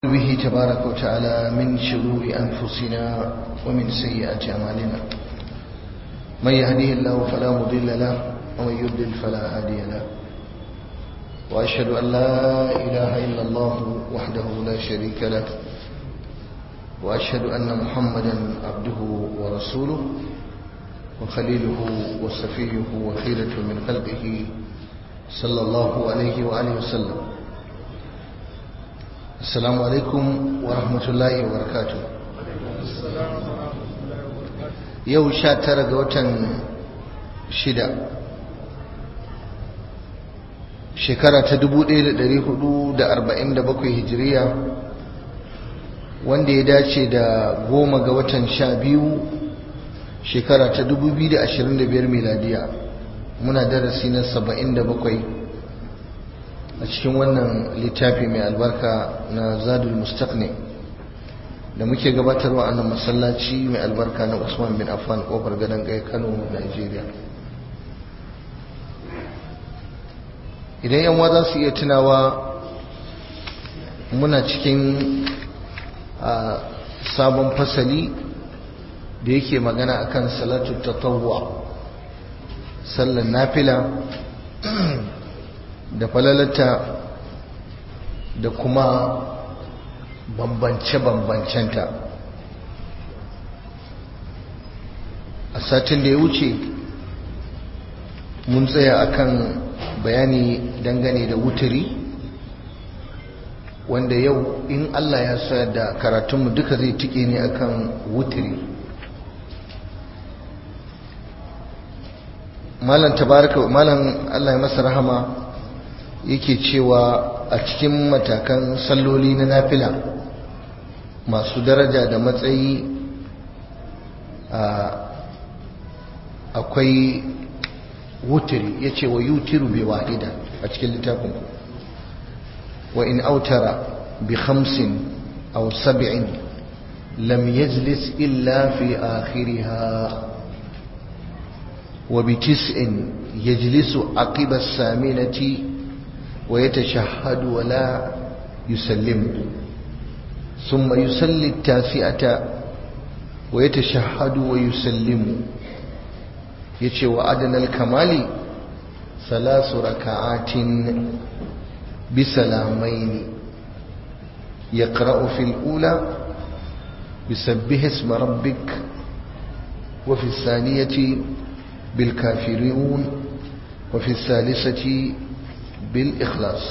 به تبارك وتعالى من شرور أنفسنا ومن سيئات أعمالنا من يهديه الله فلا مضل له ومن يضلل فلا هادي له وأشهد أن لا إله إلا الله وحده لا شريك له وأشهد أن محمدا عبده ورسوله وخليله وصفيه وخيرة من خلقه صلى الله عليه وآله وسلم السلام عليكم ورحمة الله وبركاته yau sha tara ga watan shida shekara ta 1447 hijiriya wanda ya dace da goma ga watan sha biyu shekara ta 2025 miladiya muna darasi na 77 a cikin wannan littafi mai albarka na zadul mustaqni da muke gabatarwa a nan masallaci mai albarka na usman bin affan kofar gadon gaya kano nigeria idan yan za su iya tunawa muna cikin a sabon fasali da yake magana akan salatu tatawwa sallan nafila da falalata da kuma bambance-bambancenta a satin da ya wuce mun tsaya akan bayani dangane da wuturi wanda yau in Allah ya sa da karatunmu duka zai tike ne akan wuturi malam tabaraka malam Allah ya masa rahama yake cewa a cikin matakan salloli na nafila masu daraja da matsayi akwai wutiri ya ce wa yutiru bai wahida a cikin littafin wa in autara bi khamsin aw sab'in lam yajlis illa fi akhiriha wa bi tis'in yajlisu aqiba as-saminati ويتشهد ولا يسلم ثم يصلي التاسعة ويتشهد ويسلم يتشي وأدنى الكمال ثلاث ركعات بسلامين يقرأ في الأولى بسبه اسم ربك وفي الثانية بالكافرون وفي الثالثة بالإخلاص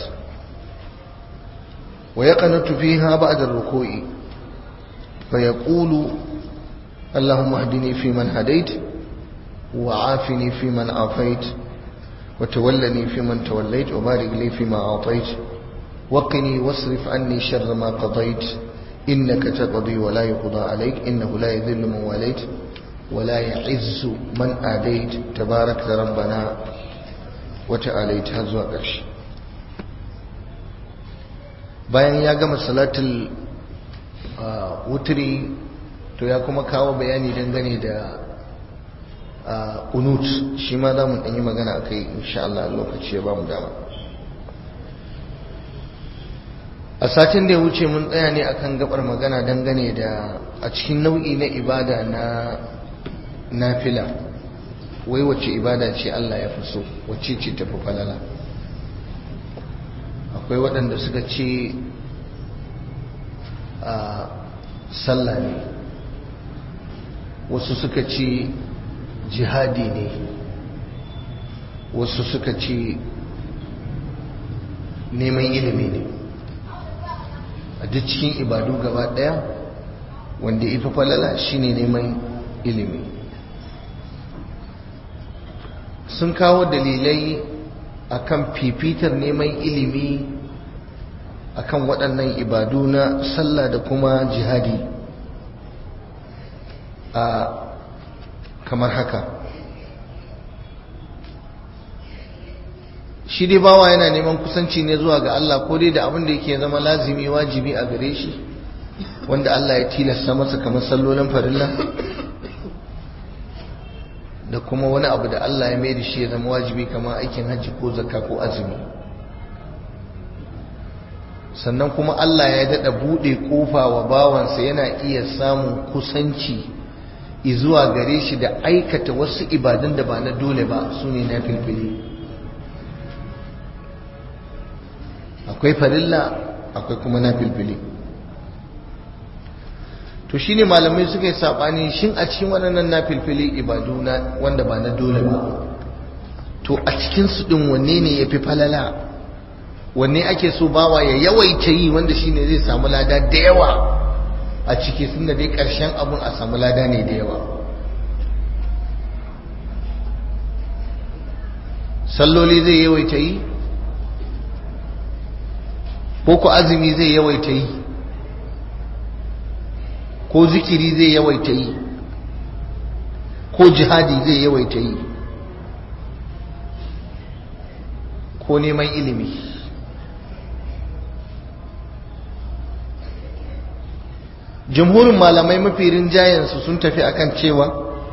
ويقنت فيها بعد الركوع فيقول اللهم اهدني فيمن هديت وعافني فيمن عافيت وتولني فيمن توليت وبارك لي فيما أعطيت وقني واصرف عني شر ما قضيت إنك تقضي ولا يقضى عليك إنه لا يذل من واليت ولا يعز من آديت تبارك ربنا wata'alai ta zuwa ƙarshe bayan ya gama salatul wuturi to ya kuma kawo bayani dangane da unut shi ma za mu ɗanyi magana a kai insha Allah lokaci ya ba mu dama a satin da ya wuce mun tsaya ne akan gabar magana dangane da a cikin nau'i na ibada na nafila wai wacce ibada ce Allah ya fi so wacce ce tafi falala akwai waɗanda suka ce a sallah ne wasu suka ce jihadi ne wasu suka ce neman ilimi ne a duk cikin ibadu gaba ɗaya wanda ifi falala shine neman ilimi sun kawo dalilai akan fifitar neman ilimi akan waɗannan ibadu na sallah da kuma jihadi a kamar haka shi dai bawa yana neman kusanci ne zuwa ga Allah ko dai da abin da yake zama lazimi wajibi a gare shi wanda Allah ya tilasta masa kamar sallolin farilla da kuma wani abu da Allah ya mai da shi ya zama wajibi kamar aikin hajji ko zakka ko azumi sannan kuma Allah ya daɗa buɗe ƙofa wa bawansa yana iya samun kusanci izuwa gare shi da aikata wasu ibadun da ba na dole ba su ne na filfili akwai farilla akwai kuma na filfili to shi ne malamai suka yi saɓani shin a cikin waɗannan na filfili ibadu wanda ba na dole ba to a cikinsu ɗin wanne ne ya fi falala wanne ake so bawa ya yawaita yi wanda shine zai samu lada da yawa a ciki sun da dai ƙarshen abun a samu lada ne da yawa salloli zai yawaita yi ko ku azumi zai yawaita yi ko zikiri zai yawaita yi ko jihadi zai yawaita yi ko neman ilimi jamhurin malamai mafi rinjayensu sun tafi akan cewa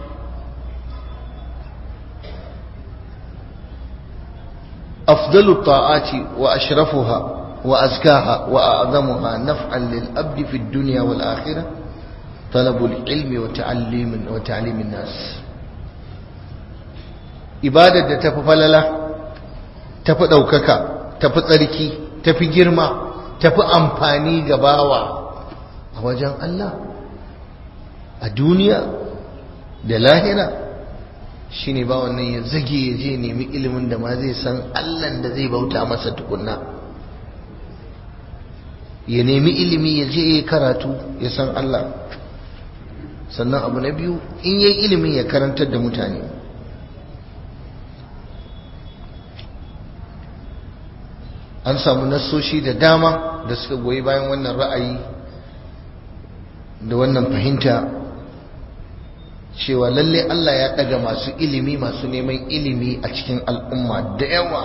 afdalu ta'ati wa ashrafuha wa azkaha wa a'zamuha naf'an lil abdi fi dunya wal akhirah talabul ilmi wa ta'allimin wa ta'limin nas ibadar da tafi falala tafi daukaka tafi tsarki tafi girma tafi amfani ga bawa a wajen Allah a duniya da lahira shi ne ba wannan ya zage ya je nemi ilimin da ma zai san Allahn da zai bauta masa tukunna ya nemi ilimi ya je ya karatu ya san Allah sannan abu na biyu in yi ilimin ya karantar da mutane an samu nassoshi da dama da suka goyi bayan wannan ra'ayi da wannan fahimta cewa lalle Allah ya daga masu ilimi masu neman ilimi a cikin al'umma da yawa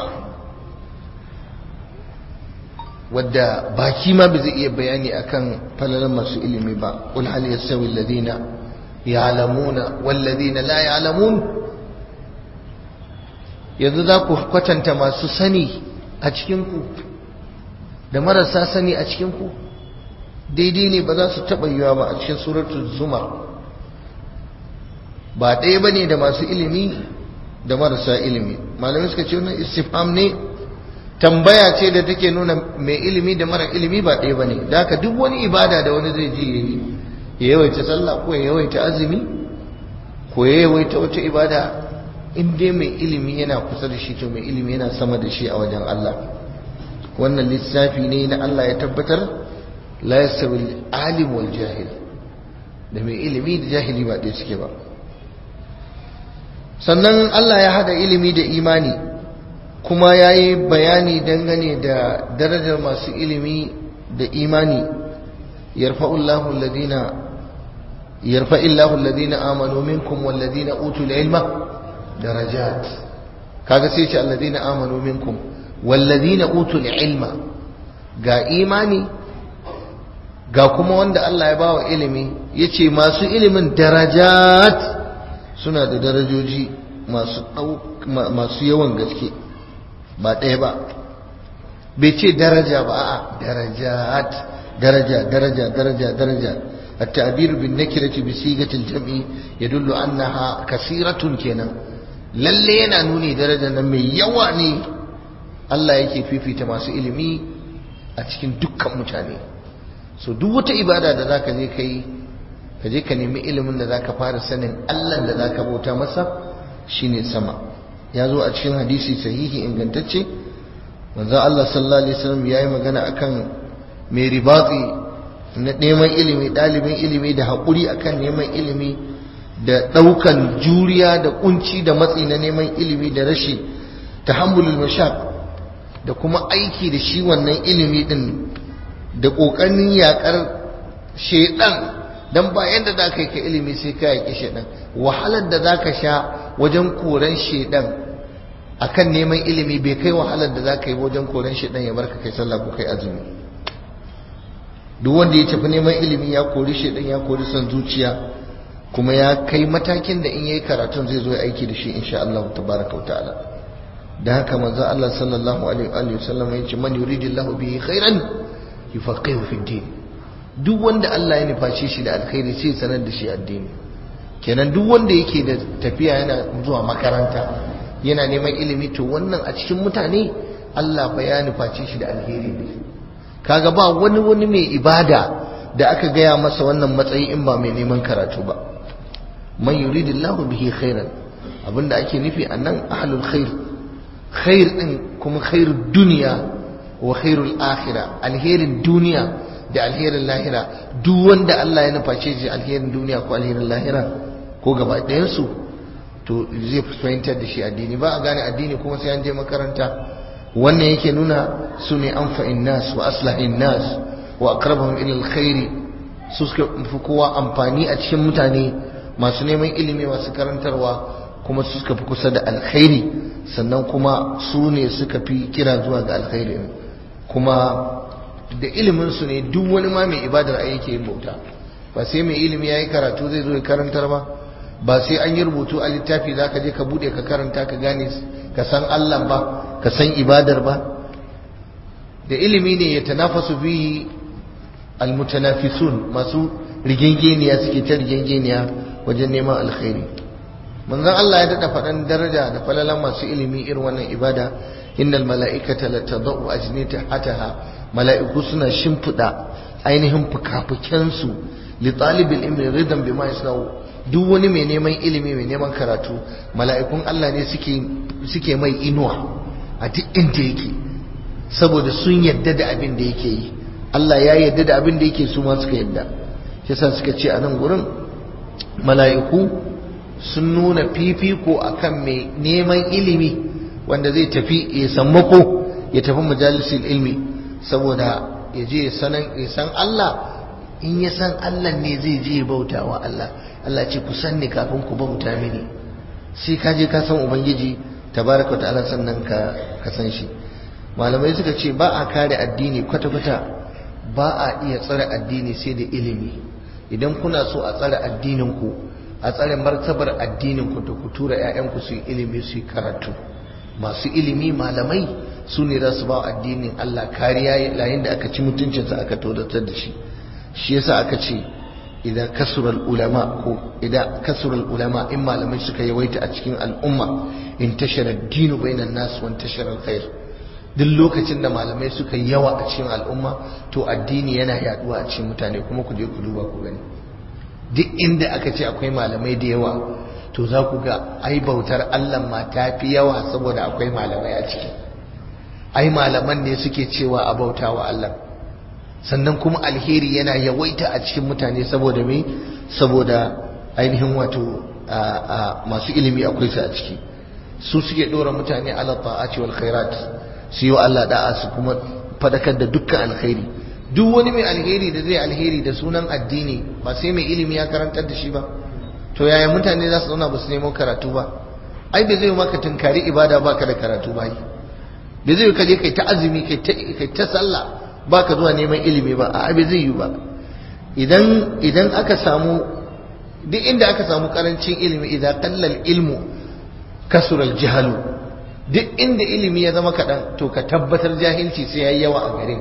wadda baki ma bai zai iya bayani akan falalan masu ilimi ba qul hal yastawi alladhina ya'lamuna wal ladina la ya'lamun yanzu za ku kwatanta masu sani a cikin ku da marasa sani a cikin ku daidai ne ba za su taɓa yiwa ba a cikin suratul zumar ba ɗaya ba ne da masu ilimi da marasa ilimi malamai suka ce wannan istifham ne tambaya ce da take nuna mai ilimi da mara ilimi ba ɗaya ba ne da haka duk wani ibada da wani zai ji ya yi ya yawaita sallah ko ya yawaita azumi ko ya yawaita wata ibada in dai mai ilimi yana kusa da shi to mai ilimi yana sama da shi a wajen Allah wannan lissafi ne na Allah ya tabbatar la yastawi alim wal jahil da mai ilimi da jahili ba ɗaya suke ba sannan Allah ya hada ilimi da imani kuma ya yi bayani dangane da darajar masu ilimi da imani yarfa'ullahu alladhina yarfa'illahu alladhina amanu minkum walladhina utul ilma darajat kaga sai ce alladhina amanu minkum walladhina utul ilma ga imani ga kuma wanda Allah ya bawa ilimi yace masu ilimin darajat suna da darajoji masu masu yawan gaske ba ɗaya ba bai ce daraja ba a darajat daraja daraja daraja daraja التعبير بالنكرة بصيغة الجمع يدل أنها كثيرة كنا lalle yana nuni darajar nan mai yawa ne Allah yake fifita masu ilimi a cikin dukkan mutane so duk wata ibada da zaka je kai ka je ka nemi ilimin da zaka fara sanin Allah da zaka bauta masa shine sama ya zo a cikin hadisi sahihi ingantacce manzon Allah sallallahu alaihi wasallam yayi magana akan mai ribati na neman ilimi ɗalibin ilimi da haƙuri akan neman ilimi da ɗaukan juriya da kunci da matsi na neman ilimi da rashi tahammulul mashaq da kuma aiki da shi wannan ilimi din da ƙoƙarin yaƙar shedan dan ba yanda za ka yi ka ilimi sai ka yaƙi shedan wahalar da za ka sha wajen koran shedan akan neman ilimi bai kai wahalar da za ka yi wajen koran shedan ya barka kai sallah ko kai azumi duk wanda ya tafi neman ilimi ya kori shedan ya kori son zuciya kuma ya kai matakin da in yayi karatun zai zo ya aiki da shi insha Allah tabaraka ta'ala da haka manzo Allah sallallahu alaihi wa sallam ya ce man yuridillahu bihi khairan yufaqihu fi din duk wanda Allah ya nufaci shi da alkhairi sai sanar da shi addini kenan duk wanda yake da tafiya yana zuwa makaranta yana neman ilimi to wannan a cikin mutane Allah fa ya nufaci shi da alheri ne kaga ba wani wani mai ibada da aka gaya masa wannan matsayi in ba mai neman karatu ba man yuridillahu bihi khairan abinda ake nufi annan ahlul khair khair din kuma khairud dunya wa khairul akhirah alherin duniya da alherin lahira duk wanda Allah ya nuface shi alherin duniya ko alherin lahira ko gaba ɗayan su to zai fahimtar da shi addini ba a gane addini kuma sai an je makaranta wannan yake nuna su ne anfa'in nas wa aslahin nas wa aqrabahum ila alkhairi su suka fi kowa amfani a cikin mutane masu neman ilimi masu karantarwa kuma su suka fi kusa da alkhairi sannan kuma su ne suka fi kira zuwa ga alkhairi kuma da ilimin su ne duk wani ma mai ibadar ai yake yin bauta ba sai mai ilimi yayi karatu zai zo ya karantar ba ba sai an yi rubutu a littafi zaka je ka bude ka karanta ka gane ka san Allah ba ka san ibadar ba da ilimi ne ya tanafasu bihi almutanafisun masu rigengeniya suke ta rigengeniya wajen neman alkhairi manzon Allah ya dada faɗan daraja da falalan masu ilimi irin wannan ibada innal mala'ikata la tadau ajnitahataha mala'iku suna shimfida ainihin fukafukensu li talibil ilmi ridan bima yasnau duk wani mai neman ilimi mai neman karatu mala'ikun Allah ne suke suke mai inuwa a duk inda yake saboda sun yadda da abin da yake yi Allah ya yadda da abin da yake su ma suka yadda yasa suka ce a nan gurin mala'iku sun nuna fifiko akan mai neman ilimi wanda zai tafi ya sammako ya tafi majalisul ilmi saboda ya je ya san Allah in ya san Allah ne zai je bauta wa Allah Allah ce ku san ni kafin ku bauta mini sai ka je ka san ubangiji tabaraka wa ta'ala sannan ka ka san shi malamai suka ce ba a kare addini kwata kwata ba a iya tsare addini sai da ilimi idan kuna so a tsare addinin ku a tsare martabar addinin ku da ku tura ƴaƴan ku su yi ilimi su yi karatu masu ilimi malamai su ne za su ba addinin Allah kariya yayin da aka ci mutuncinsa aka todatar da shi shi yasa aka ce idan kasural ulama ko idan kasural ulama in malamai suka yawaita a cikin al'umma in tashara dinu bainan nas wa tashara alkhair duk lokacin da malamai suka yawa a cikin al'umma to addini yana yaduwa a cikin mutane kuma ku je ku duba ku gani duk inda aka ce akwai malamai da yawa to za ku ga ai bautar Allah ma ta fi yawa saboda akwai malamai a ciki ai malaman ne suke cewa a bauta wa Allah sannan kuma alheri yana yawaita a cikin mutane saboda me saboda ainihin wato masu ilimi akwai su a ciki su suke dora mutane ala ta'ati wal khairat su yi wa Allah da'a su kuma fadakar da dukkan alkhairi duk wani mai alheri da zai alheri da sunan addini ba sai mai ilimi ya karantar da shi ba to yaya mutane za su zauna ba su nemo karatu ba ai bai zai maka tunkari ibada baka da karatu ba bai zai ka je kai ta azumi kai ta sallah baka zuwa neman ilimi ba a bai zai yi ba idan idan aka samu duk inda aka samu karancin ilimi idan kallal ilmu kasural jahalu duk inda ilimi ya zama kaɗan to ka tabbatar jahilci sai ya yi yawa a garin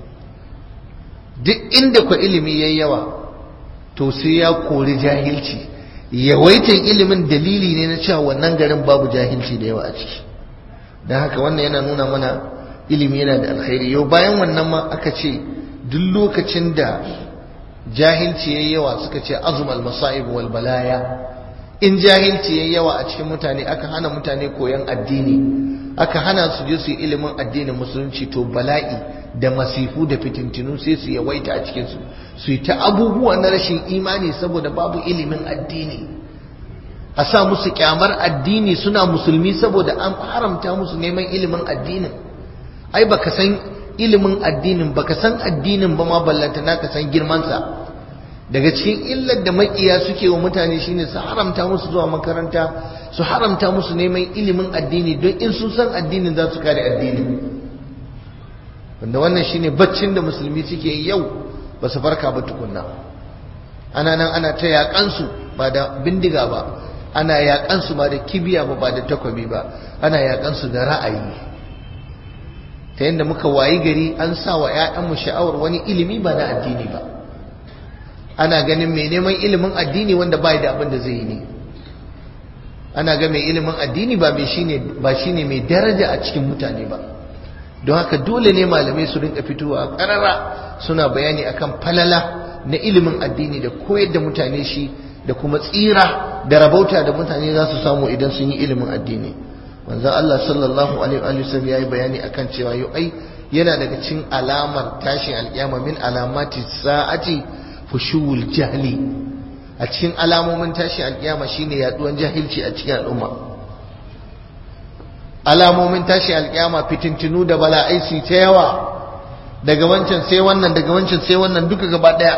duk inda ku ilimi ya yi yawa to sai ya kori jahilci yawaitan ilimin dalili ne na cewa wannan garin babu jahilci da yawa a ciki don haka wannan yana nuna mana ilimi yana da alkhairi yau bayan wannan ma aka ce duk lokacin da jahilci yayi yawa suka ce azumal masa'ib wal balaya in jahilci yayi yawa a cikin mutane aka hana mutane koyon addini aka hana su je su yi ilimin addinin musulunci to bala'i da masifu da fitintinu sai su yawaita a cikin su su yi ta abubuwa na rashin imani saboda babu ilimin addini a sa musu kyamar addini suna musulmi saboda an haramta musu neman ilimin addinin ai baka san ilimin addinin baka san addinin ba ma ballanta na ka san girmansa daga cikin illar da makiya suke wa mutane shine su haramta musu zuwa makaranta su haramta musu neman ilimin addini don in sun san addinin za su kare addini wanda wannan shine baccin da musulmi suke yau ba su farka ba tukunna ana nan ana ta yaƙansu ba da bindiga ba ana yaƙansu ba da kibiya ba ba da takwabi ba ana yaƙansu da ra'ayi ta yadda muka wayi gari an sa wa 'ya'yanmu sha'awar wani ilimi ba na addini ba ana ganin mai neman ilimin addini wanda ba da abin da zai yi ne ana ga mai ilimin addini ba mai shine ba shine mai daraja a cikin mutane ba don haka dole ne malamai su rinka fitowa karara suna bayani akan falala na ilimin addini da koyar da mutane shi da kuma tsira da rabauta da mutane za su samu idan sun yi ilimin addini manzo Allah sallallahu alaihi wa sallam yayi bayani akan cewa yau ai yana daga cikin alamar tashin alkiyama min alamati sa'ati fushuwul jahli a cikin alamomin tashin alkiyama shine yaduwan jahilci a cikin al'umma alamomin tashin alkiyama fitintinu da bala'ai su ta yawa daga wancan sai wannan daga wancan sai wannan duka gaba daya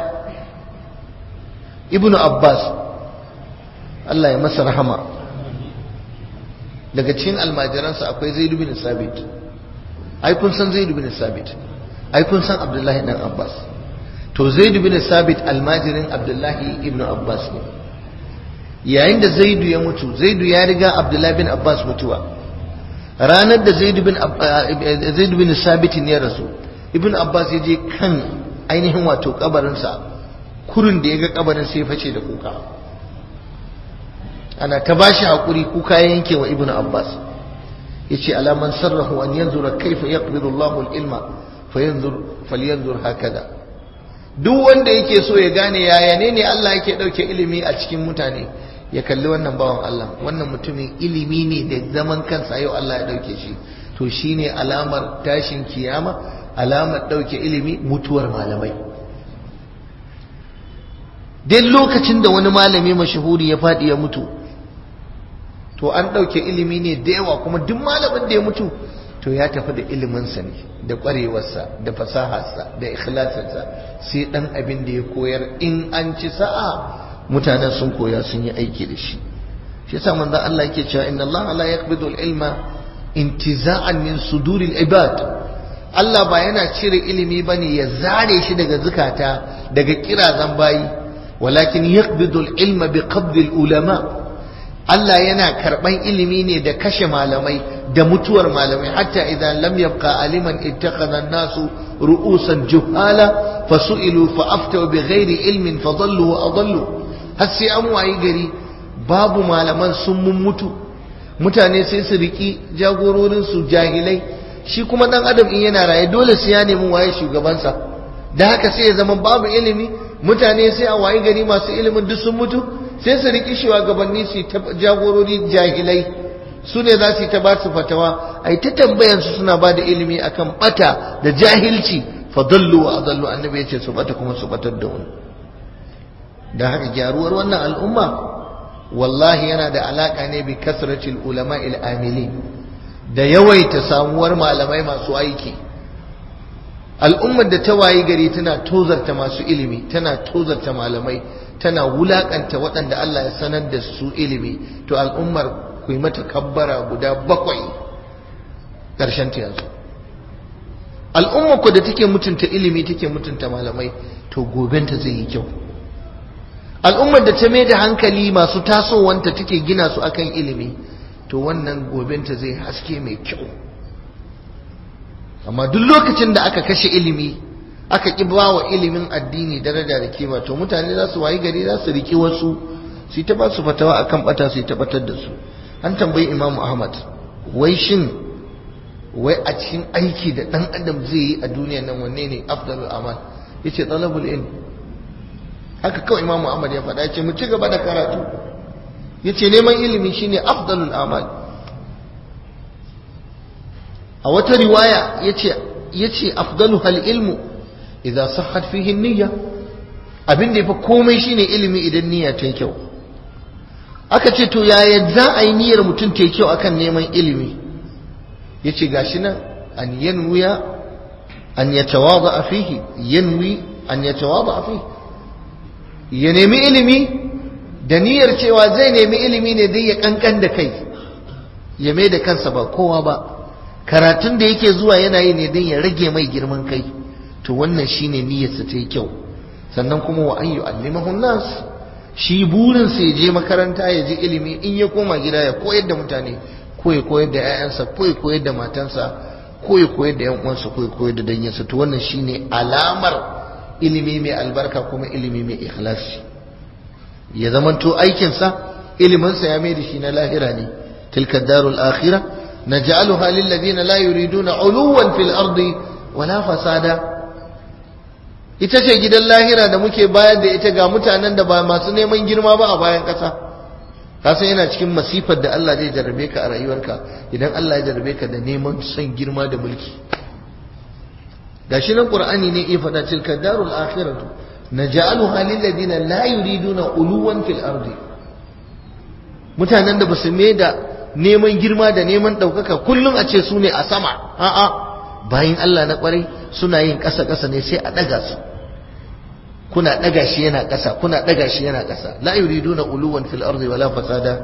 ibnu abbas Allah ya masa rahama daga cikin almajiransa akwai zaid bin sabit ai kun san zaid bin sabit ai kun san abdullahi dan abbas to zaid bin sabit almajirin abdullahi ibn abbas ne yayin da zaidu ya mutu zaidu ya riga abdullahi bin abbas mutuwa ranar da zaidu bin zaid bin sabit ne rasu ibn abbas ya je kan ainihin wato kabarinsa kurin da ya ga kabarin sai ya face da kuka ana ta bashi hakuri kuka ya yanke wa ibn abbas yace alaman sarrahu an yanzura kaifa yaqbidu Allahu al-ilma fayanzur falyanzur hakada duk wanda yake so ya gane yaya ne ne Allah yake dauke ilimi a cikin mutane ya kalli wannan bawan Allah wannan mutumin ilimi ne da zaman kansa yau Allah ya dauke shi to shine alamar tashin kiyama alamar dauke ilimi mutuwar malamai duk lokacin da wani malami mashahuri ya fadi ya mutu to an dauke ilimi ne da yawa kuma duk malamin da ya mutu to ya tafi da iliminsa ne da ƙwarewarsa da fasaharsa da ikhlasinsa sai ɗan abin da ya koyar in an ci sa'a mutanen sun koya sun yi aiki da shi shi yasa manzon Allah yake cewa inna Allah la yaqbidu al-ilma intiza'an min suduril ibad Allah ba yana cire ilimi bane ya zare shi daga zukata daga kirazan bayi walakin yaqbidu al-ilma bi qabdi al-ulama Allah yana karban ilimi ne da kashe malamai da mutuwar malamai hatta idan lam yabqa aliman ittakhadha an-nasu ru'usan juhala fasu'ilu fa aftaw bighairi ilmin fadallu wa adallu har sai an wayi gari babu malaman sun mun mutu mutane sai su riki jagororin su jahilai shi kuma dan adam in yana raye dole sai ya nemi waye shugabansa da haka sai ya zama babu ilimi mutane sai a wayi gari masu ilimin duk sun mutu sai su riki shugabanni su ta jagorori jahilai su ne za su yi ta ba su fatawa a yi ta tambayansu suna ba da ilimi akan bata da jahilci fadallu wa adallu annabi ya ce su bata kuma su batar da wani da haka gyaruwar wannan al'umma wallahi yana da alaka ne bi kasratil ulama il amili da yawaita samuwar malamai masu aiki al'ummar da ta wayi gari tana tozarta masu ilimi tana tozarta malamai tana wulakanta waɗanda Allah ya sanar da su ilimi to al'ummar ku yi mata kabbara guda bakwai ƙarshen ta yanzu al'ummar ku da take mutunta ilimi take mutunta malamai to gobenta zai yi kyau al'ummar da ta mai da hankali masu tasowanta take gina su akan ilimi to wannan gobenta zai haske mai kyau amma duk lokacin da aka kashe ilimi aka ƙi ba wa ilimin addini daraja da kima to mutane za su wayi gari za su riƙi wasu su yi ta ba su fatawa akan bata su yi ta batar da su an tambayi imamu ahmad wai shin wai a cikin aiki da ɗan adam zai yi a duniya nan wanne ne afdalul amal yace talabul ilm haka kawai imamu ahmad ya faɗa ce mu ci gaba da karatu yace neman ilimi shine afdalul amal a wata riwaya yace yace afdalu hal ilmu idza sahhat fihi niyya abin da yafi komai shine ilimi idan niyya ta kyau aka ce to yaya za a yi niyyar mutum ta kyau akan neman ilimi yace gashi nan an yanwiya an yatawada fihi yanwi an yatawada fihi ya nemi ilimi da niyyar cewa zai nemi ilimi ne dai ya kankan da kai ya mai da kansa ba kowa ba karatun da yake zuwa yana yi ne don ya rage mai girman kai to wannan shine niyyarsa ta yi kyau sannan kuma wa an yu'allimahu nas shi burin sa ya je makaranta ya je ilimi in ya koma gida ya koyar da mutane ko ya koyar da 'ya'yansa ko ya koyar da matansa ko ya koyar da yan uwansa ko ya koyar da danginsa to wannan shine alamar ilimi mai albarka kuma ilimi mai ikhlasi ya zamanto aikinsa iliminsa ya mai da shi na lahira ne tilka darul akhirah naj'aluha lil ladina la yuriduna uluwan fil ardi wala fasada ita ce gidan lahira da muke bayar da ita ga mutanen da ba masu neman girma ba a bayan ƙasa kasan yana cikin masifar da Allah zai jarrabe ka a rayuwarka idan Allah ya jarrabe ka da neman son girma da mulki gashi nan qur'ani ne ya faɗa tilka darul akhiratu naj'aluha lil ladina la yuriduna uluwan fil ardi mutanen da basu mai da neman girma da neman ɗaukaka kullum a ce su ne a sama a'a bayan Allah na kwarai suna yin ƙasa ƙasa ne sai a ɗaga su kuna ɗaga shi yana ƙasa kuna ɗaga shi yana ƙasa la yuriduna uluwan fil ardi wala fasada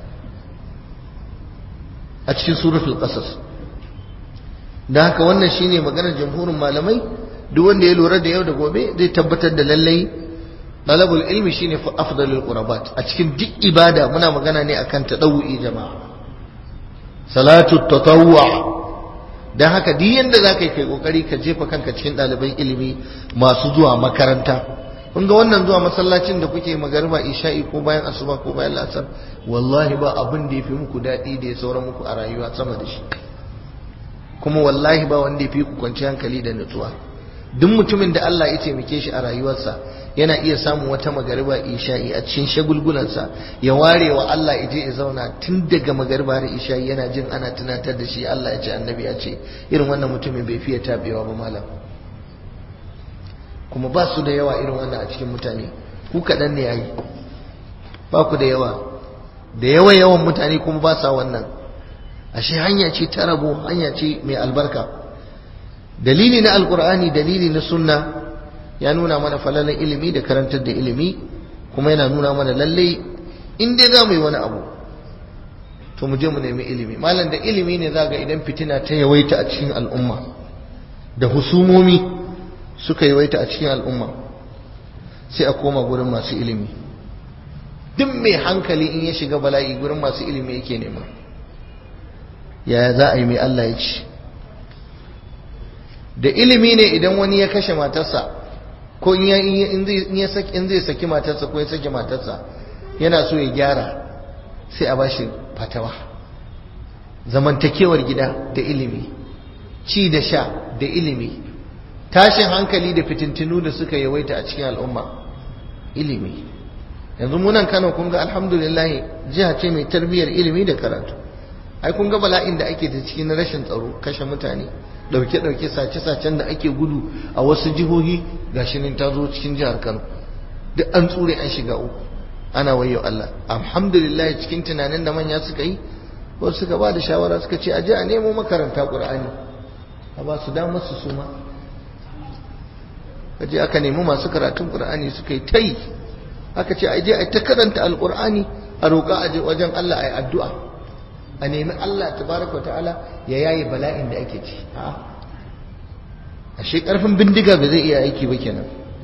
a cikin suratul qasas dan haka wannan shine maganar jamhurin malamai duk wanda ya lura da yau da gobe zai tabbatar da lallai talabul ilmi shine afdalul qurabat a cikin duk ibada muna magana ne akan tadawwi jama'a salatu tatawwu dan haka duk yanda zaka yi kai kokari ka jefa kanka cikin ɗaliban ilimi masu zuwa makaranta kun ga wannan zuwa masallacin da kuke magariba isha'i ko bayan asuba ko bayan lasar wallahi ba abin da yafi muku daɗi da ya saura muku a rayuwa sama da shi kuma wallahi ba wanda yafi ku kwanci hankali da nutsuwa duk mutumin da Allah ya taimake shi a rayuwarsa yana iya samun wata magariba isha'i a cikin shagulgulansa ya ware wa Allah ya je ya zauna tun daga magariba da isha'i yana jin ana tunatar da shi Allah ya ce annabi ya ce irin wannan mutumin bai fiye tabewa ba malam kuma ba su da yawa irin wannan a cikin mutane ku kaɗan ne yayi ba ku da yawa da yawa yawan mutane kuma ba sa wannan ashe hanya ce ta rabo hanya ce mai albarka dalili na alkur'ani dalili na sunna ya nuna mana falalan ilimi da karantar da ilimi kuma yana nuna mana lalle in dai za mu yi wani abu to mu je mu nemi ilimi malam da ilimi ne za ga idan fitina ta yawaita a cikin al'umma da husumomi suka yawaita a cikin al'umma sai a koma gurin masu ilimi duk mai hankali in ya shiga bala'i gurin masu ilimi yake nema yaya za a yi mai Allah ya ci da ilimi ne idan wani ya kashe matarsa ko in zai saki matarsa ko ya saki matarsa yana so ya gyara sai a bashi fatawa zamantakewar gida da ilimi ci da sha da ilimi tashin hankali da fitintinu da suka yawaita a cikin al'umma ilimi yanzu munan kano kun ga alhamdulillah jiha ce mai tarbiyyar ilimi da karatu ai kun ga bala'in da ake da cikin rashin tsaro kashe mutane dauke-dauke sace-sacen da ake gudu a wasu jihohi gashi nan ta zo cikin jihar Kano duk an tsure an shiga uku ana wayo Allah alhamdulillah cikin tunanin da manya suka yi wasu suka ba da shawara suka ce aje a nemo makaranta Qur'ani a ba su damar su suma kaje aka nemi masu karatun Qur'ani suka yi tai aka ce aje a ta karanta alqur'ani a roƙa aje wajen Allah ayi addu'a a nemi Allah tabaraka wa ta'ala ya yaye bala'in da ake ci ashe karfin bindiga ba zai iya aiki ba kenan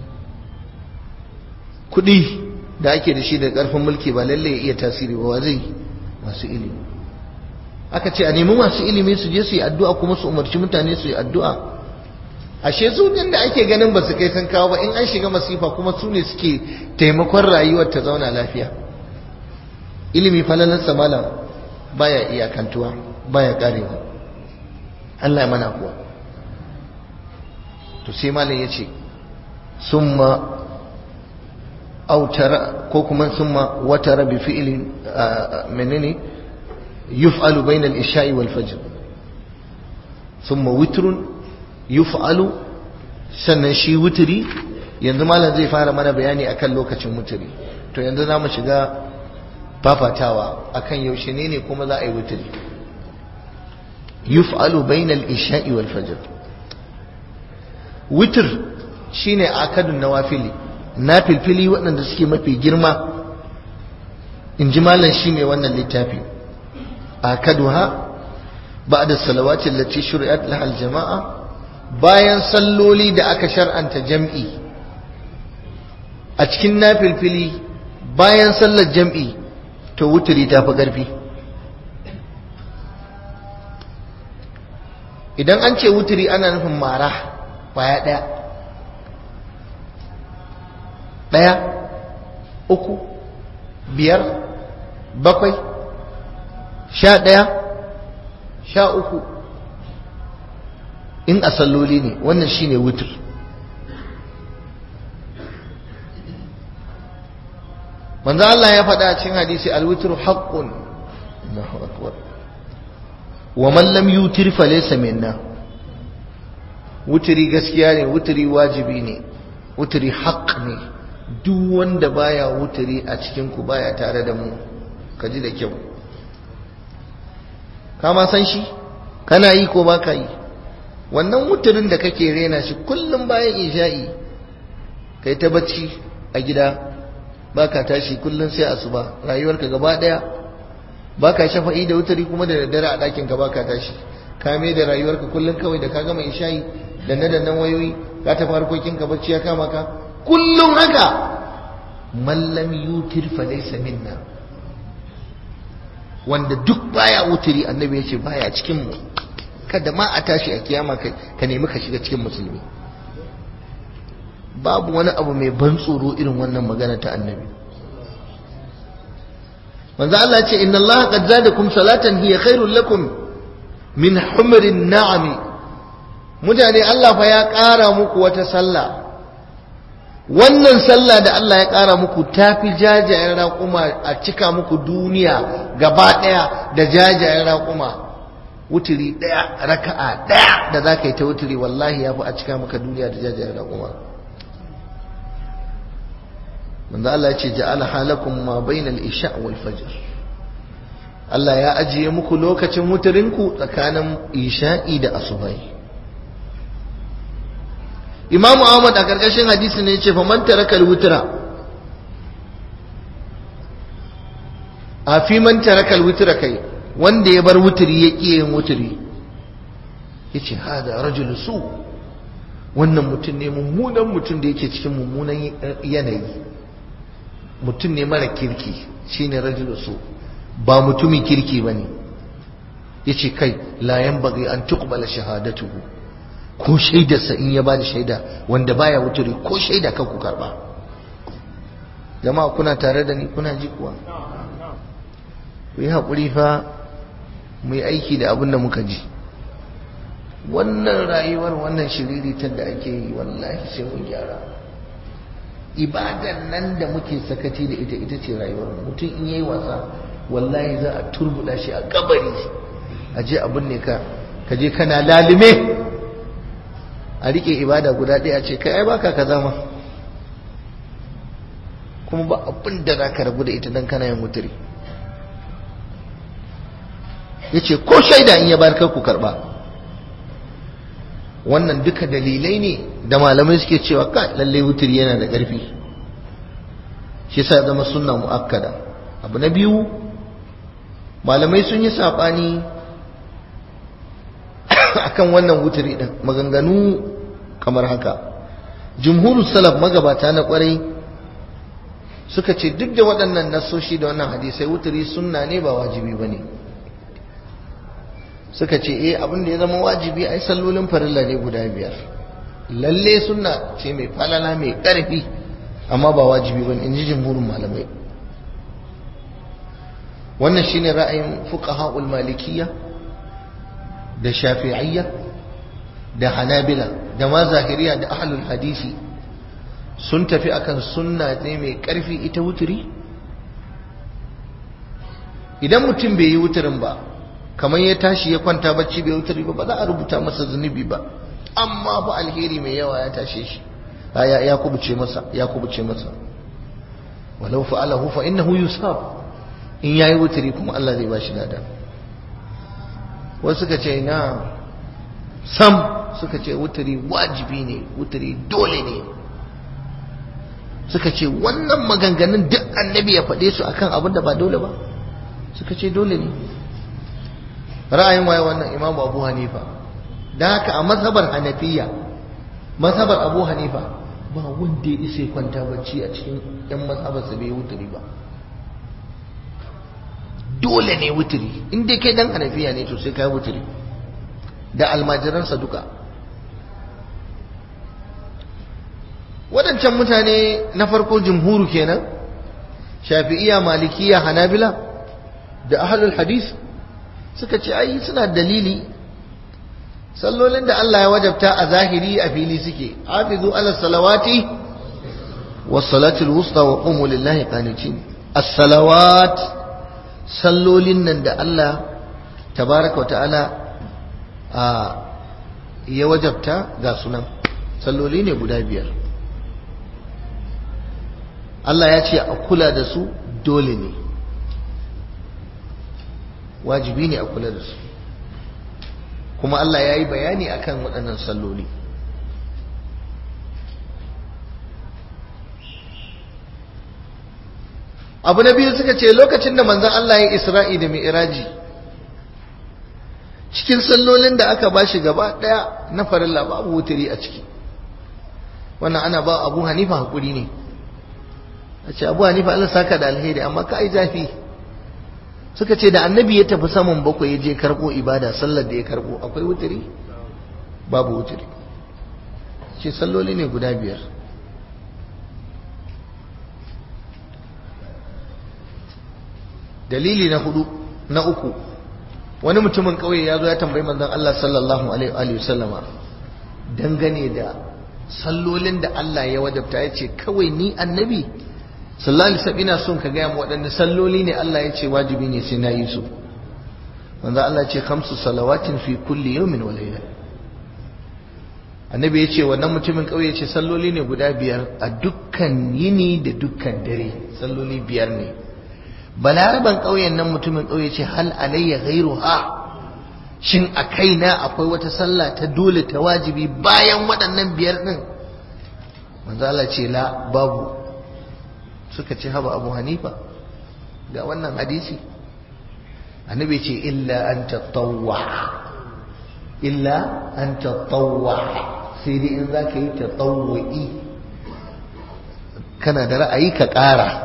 kudi da ake da shi da karfin mulki ba lalle ya iya tasiri ba wa zai masu ilimi aka ce a nemi masu ilimi su je su yi addu'a kuma su umarci mutane su yi addu'a ashe su da ake ganin ba su kai san kawo ba in an shiga masifa kuma su ne suke taimakon rayuwar ta zauna lafiya ilimi falalansa malam baya iyakantuwa baya karewa Allah ya mana kuwa to sai malam yace summa autara ko kuma summa watara bi fi'lin menene yuf'alu bayna al-isha'i wal fajr summa witrun yuf'alu sannan shi wuturi yanzu malam zai fara mana bayani akan lokacin wuturi to yanzu za mu shiga fafatawa akan yaushe ne ne kuma za a yi wuturi yuf'alu bainal isha'i wal fajr witr shine akadun nawafili nafilfili waɗanda suke mafi girma in ji malam shi mai wannan littafi akaduha ba'da salawati allati shuri'at laha al-jama'a bayan salloli da aka shar'anta jam'i a cikin nafilfili bayan sallar jam'i to wuturi ta fi ƙarfi idan an ce wuturi ana nufin mara kwaya ɗaya ɗaya uku biyar bakwai sha ɗaya sha uku in a salloli ne wannan shine wutur manzo Allah ya faɗa a cikin hadisi alwitru haqqun Allahu akbar wa man lam yutir fa laysa minna wuturi gaskiya ne wuturi wajibi ne wuturi haqq ne duk wanda baya wuturi a cikin ku baya tare da mu ka ji da kyau ka ma san shi kana yi ko baka yi wannan wuturin da kake rena shi kullum bayan isha'i kai ta bacci a gida baka tashi kullum sai asuba rayuwarka gaba daya baka shafa'i da wuturi kuma da daddare a ɗakin ka baka tashi ka mai da rayuwarka kullum kawai da ka gama isha'i danne dannan wayoyi ka tafi harkokin ka bacci ya kama ka kullum haka mallam yutir fa laysa minna wanda duk baya wuturi annabi ya ce baya cikin mu kada ma a tashi a kiyama ka nemi ka shiga cikin musulmi babu wani abu mai ban tsoro irin wannan magana ta annabi manzo Allah ce inna Allah qad zadakum salatan hiya khairul lakum min humrin na'ami mutane Allah fa ya ƙara muku wata sallah wannan sallah da Allah ya ƙara muku tafi jajayen raƙuma a cika muku duniya gaba ɗaya da jajayen raƙuma wuturi ɗaya raka'a ɗaya da za ka yi ta wuturi wallahi ya fi a cika maka duniya da jajayen raƙuma manzo Allah ya ce ja'ala halakum ma bainal isha wal fajr Allah ya ajiye muku lokacin wuturinku tsakanin isha'i da asubai Imam Ahmad a karkashin hadisi ne yace fa man tarakal wutra a fi man tarakal wutra kai wanda ya bar wuturi ya ƙi yin wuturi yace hada rajul su wannan mutum ne mummunan mutum da yake cikin mummunan yanayi mutum ne mara kirki shine rajul su ba mutumin kirki bane yace kai la yanbaghi an tuqbala shahadatuhu ko shaidarsa in ya bada shaida wanda baya wuturi ko shaida kan ku karba jama'a kuna tare da ni kuna ji kuwa ku yi haƙuri fa mu yi aiki da abin da muka ji wannan rayuwar wannan shiriritar da ake yi wallahi sai mun gyara ibadan nan da muke sakaci da ita ita ce rayuwar mutum in yayi wasa wallahi za a turbuda shi a kabari a je abin ne ka ka je kana lalime a rike ibada guda ɗaya ce kai ai baka kaza ma kuma ba abin da za ka rabu da ita dan kana yin mutiri ya ce ko shaida in ya barkar ku karba wannan duka dalilai ne da malamai suke cewa ka lallai wuturi yana da ƙarfi shi sa zama sunna mu'akkada abu na biyu malamai sun yi saɓani akan wannan wuturi ɗin maganganu kamar haka jumhuru salaf magabata na ƙwarai suka ce duk da waɗannan nasoshi da wannan hadisai wuturi sunna ne ba wajibi ba ne suka ce eh abin da ya zama wajibi ai sallolin farilla ne guda biyar lalle sunna ce mai falala mai ƙarfi amma ba wajibi ba in ji jimhurin malamai wannan shine ra'ayin fuqaha'ul malikiyya da shafi'iyya da hanabila da ma zahiriya da ahlul hadisi sun tafi akan sunna ne mai ƙarfi ita wuturi idan mutum bai yi wuturin ba kamar ya tashi ya kwanta bacci bai wuturi ba ba za a rubuta masa zunubi ba amma ba alheri mai yawa ya tashe shi ya ya kubuce masa ya kubuce masa walau fa'alahu fa innahu yusab in yayi wuturi kuma Allah zai bashi lada wasu suka ce na sam suka ce wuturi wajibi ne wuturi dole ne suka ce wannan maganganun duk annabi ya faɗe su akan abin da ba dole ba suka ce dole ne ra'ayin waye wannan imamu abu hanifa da haka a mazhabar hanafiya mazhabar abu hanifa ba wanda ya isa kwanta bacci a cikin yan mazhabarsa bai wuturi ba dole ne wuturi in dai kai dan hanafiya ne to sai kai wuturi da almajiransa duka waɗancan mutane na farko jumhuru kenan shafi'iya malikiya hanabila da ahlul hadis suka ce ai suna dalili sallolin da Allah ya wajabta a zahiri a fili suke hafizu ala salawati was salatul wusta wa qumu lillahi qanitin as-salawat sallolin nan da Allah tabaraka wa ta'ala a ya wajabta ga sunan salloli ne guda biyar Allah ya ce a kula da su dole ne wajibi ne a kula da su kuma Allah ya yi bayani akan waɗannan salloli abu na biyu suka ce lokacin da manzan Allah ya isra'i da mi'iraji cikin sallolin da aka ba shi gaba ɗaya na farilla babu wuturi a ciki wannan ana ba abu hanifa haƙuri ne a ce abu hanifa Allah saka da alheri amma ka yi zafi suka ce da annabi ya tafi saman bakwai ya je karɓo ibada sallar da ya karɓo akwai wuturi babu wuturi ce salloli ne guda biyar dalili na hudu na uku wani mutumin kauye ya zo ya tambayi manzon Allah sallallahu alaihi wa sallama dangane da sallolin da Allah ya wajabta ya ce kawai ni annabi sallallahu alaihi wasallam ina son ka gaya mu waɗanne salloli ne Allah ya ce wajibi ne sai na yi su manzon Allah ya ce khamsu salawatin fi kulli yawmin wa layla annabi ya ce wannan mutumin kauye ya ce salloli ne guda biyar a dukkan yini da dukkan dare salloli biyar ne balaraban ƙauyen nan mutumin ƙauye ce hal alayya ghairuha shin a kaina akwai wata sallah ta dole ta wajibi bayan waɗannan biyar ɗin manzo Allah ce la babu suka ce haba Abu Hanifa ga wannan hadisi annabi ce illa an tatawwa illa an tatawwa sai dai in zaka yi tatawwi kana da ra'ayi ka ƙara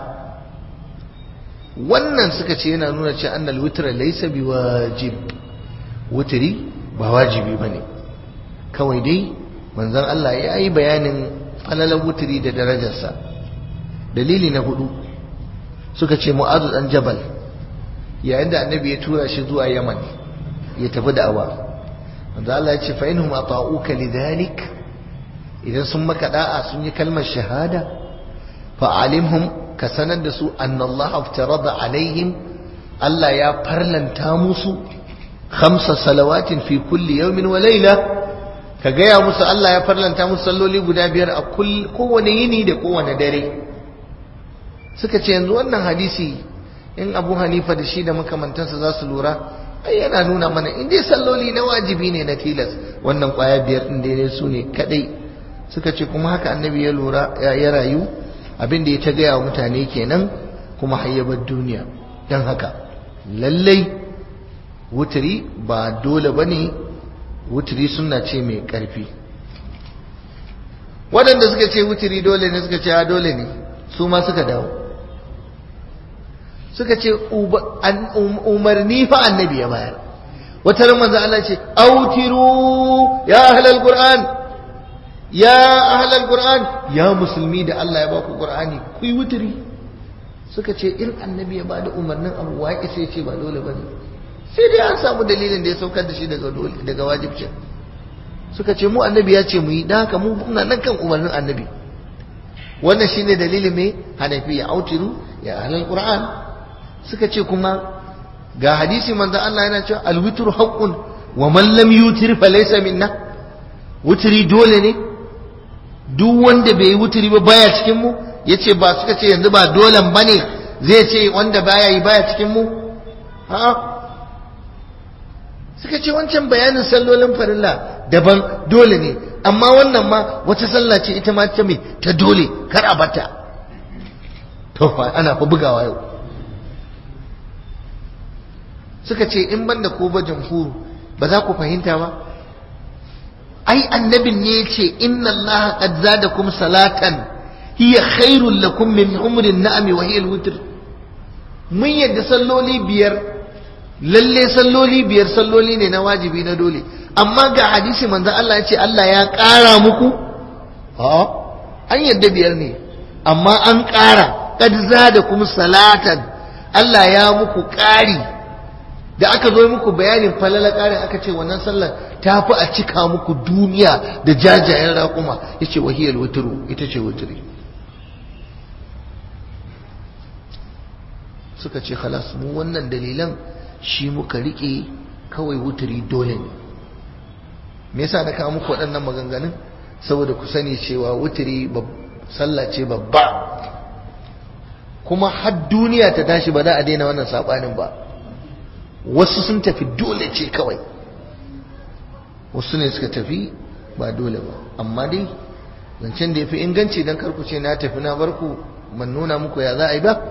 wannan suka ce yana nuna ce annal witra laysa biwajib wutri ba wajibi bane kawai dai manzon Allah ya yi bayanin falalar wutri da darajarsa dalili na hudu suka ce mu'azu dan jabal yayin da annabi ya tura shi zuwa yaman ya tafi da'awa manzon Allah ya ce fa inhum ata'uka lidhalik idan sun maka da'a sun yi kalmar shahada fa alimhum ka sanar da su annallaha aftarada alaihim Allah ya farlanta musu khamsa salawatin fi kulli yawmin wa layla ka gaya musu Allah ya farlanta musu salloli guda biyar a kowane yini da kowane dare suka ce yanzu wannan hadisi in Abu Hanifa da shi da makamantansa za su lura ai yana nuna mana in dai salloli na wajibi ne na tilas wannan kwaya biyar din dai su ne kadai suka ce kuma haka annabi ya lura ya rayu abin da ya ta gaya wa mutane kenan kuma hayyabar duniya don haka lallai wuturi ba dole ba ne wuturi suna ce mai ƙarfi waɗanda suka ce wuturi dole ne suka ce dole ne su ma suka dawo suka ce umarni fa annabi ya bayar wata ran manzo Allah ce autiru ya ahlal qur'an ya ahlal qur'an ya musulmi da Allah ya ba ku qur'ani ku yi wuturi suka ce in annabi ya bada umarnin abu wa sai ce ba dole bane sai dai an samu dalilin da ya saukar da shi daga dole daga wajibcin suka ce mu annabi ya ce mu yi dan haka mu muna nan kan umarnin annabi wannan shine dalilin me hanafi ya autiru ya ahlal qur'an suka ce kuma ga hadisi manzo Allah yana cewa alwitru haqqun wa man lam yutir fa laysa minna wuturi dole ne duk wanda bai yi wuturi ba baya cikin mu yace ba suka ce yanzu ba dolan bane zai ce wanda baya yi baya cikin mu ha suka ce wancan bayanin sallolin farilla daban dole ne amma wannan ma wata sallah ce ita ma ta me ta dole kar a bata to fa ana fa bugawa yau suka ce in banda ko ba jamhuru ba za ku fahimta ba ai annabin ne ya ce inna allaha qad zadakum salatan hiya khairul lakum min umrin na'ami wa hiya al-witr mun yadda salloli biyar lalle salloli biyar salloli ne na wajibi na dole amma ga hadisi manzon Allah ya ce Allah ya ƙara muku a an yadda biyar ne amma an ƙara kad zada kuma salatan Allah ya muku ƙari da aka zo muku bayanin falala ƙarin aka ce wannan sallar ta fi a cika muku duniya da jajayen raƙuma ya ce wahiyar wuturu ita ce wuturi suka ce halas mu wannan dalilan shi muka riƙe kawai wuturi dole ne me yasa na kawo muku waɗannan maganganun saboda ku sani cewa wuturi sallah ce babba kuma har duniya ta tashi ba za a daina wannan saɓanin ba wasu sun tafi dole ce kawai wasu ne suka tafi ba dole ba amma dai zancen da ya fi inganci don karku ce na tafi na barku man nuna muku ya za a yi ba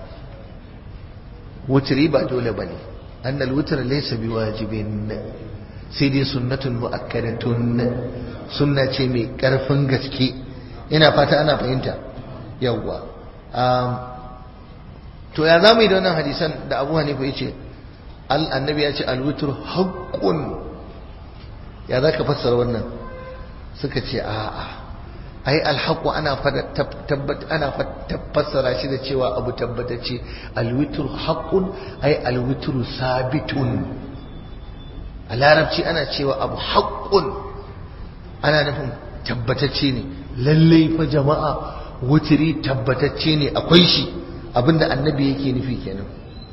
wuturi ba dole ba ne annal wutar laisa bi wajibin sai dai sunnatun mu'akkadatun sunna ce mai karfin gaske ina fata ana fahimta yawwa to ya za mu yi da wannan hadisan da abu hanifa ya ce annabi ya ce alwutur haƙƙun ya za ka fassara wannan suka ce a'a ai alhaƙu ana ana fassara shi da cewa abu tabbatacce alwitur haƙƙun ai alwitur sabitun a larabci ana cewa abu haƙƙun ana nufin tabbatacce ne lallai fa jama'a wuturi tabbatacce ne akwai shi abinda annabi yake nufi kenan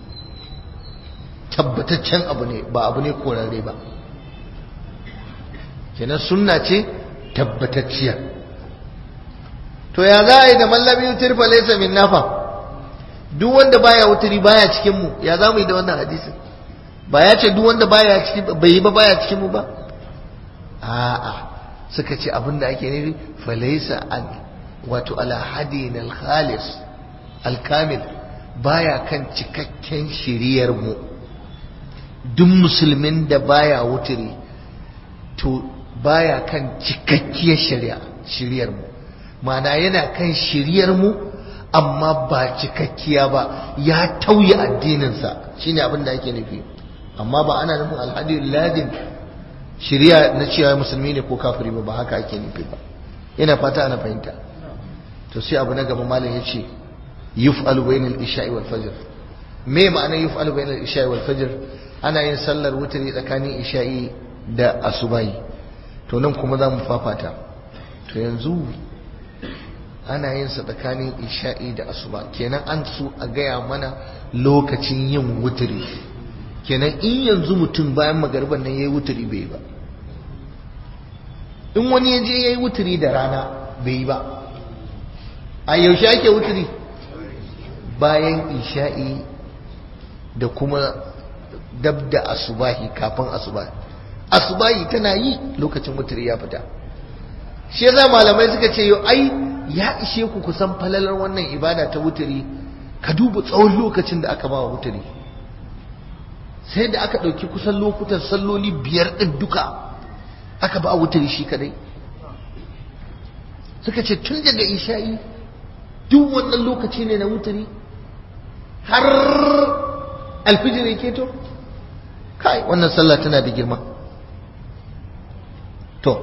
tabbataccen abu ne ba abu ne korarre ba kenan sunna ce tabbatacciya to ya za a yi da mallabi wutar fa laysa min nafa duk wanda baya wuturi baya cikin mu ya za mu yi da wannan hadisin ba ya ce duk wanda baya cikin bai yi ba baya cikin mu ba a'a suka ce abin da ake nufi fa laysa an wato ala hadin al khalis al kamil baya kan cikakken shiriyar mu duk musulmin da baya wuturi to baya kan cikakkiyar shari'a shiriyar mu mana yana kan shiriyar mu amma ba cikakkiya ba ya tauye addininsa shine abin da ake nufi amma ba ana nufin alhadi ladin shiriya na cewa musulmi ne ko kafiri ba ba haka ake nufi ba ina fata ana fahimta to sai abu na gaba malam yace yuf'alu bainal isha'i wal fajr me ma'anar yuf'alu bainal isha'i wal fajr ana yin sallar wutri tsakanin isha'i da asubahi to nan kuma za mu fafata to yanzu ana yin sa tsakanin isha'i da asuba kenan an su a gaya mana lokacin yin wuturi kenan in yanzu mutum bayan magarban nan yayi wuturi bai ba in wani ya je yayi wuturi da rana bai yi ba a yaushe ake wuturi bayan isha'i da kuma dab da asubahi kafin asubahi asubahi tana yi lokacin wuturi ya fita shi yasa malamai suka ce yau ai ya ishe ku kusan falalar wannan ibada ta wuturi ka duba tsawon lokacin da aka bawa wuturi sai da aka ɗauki kusan lokutan salloli biyar ɗin duka aka ba wuturi shi kadai suka ce tun daga isha'i duk wannan lokaci ne na wuturi har alfijir ya keto kai wannan sallah tana da girma to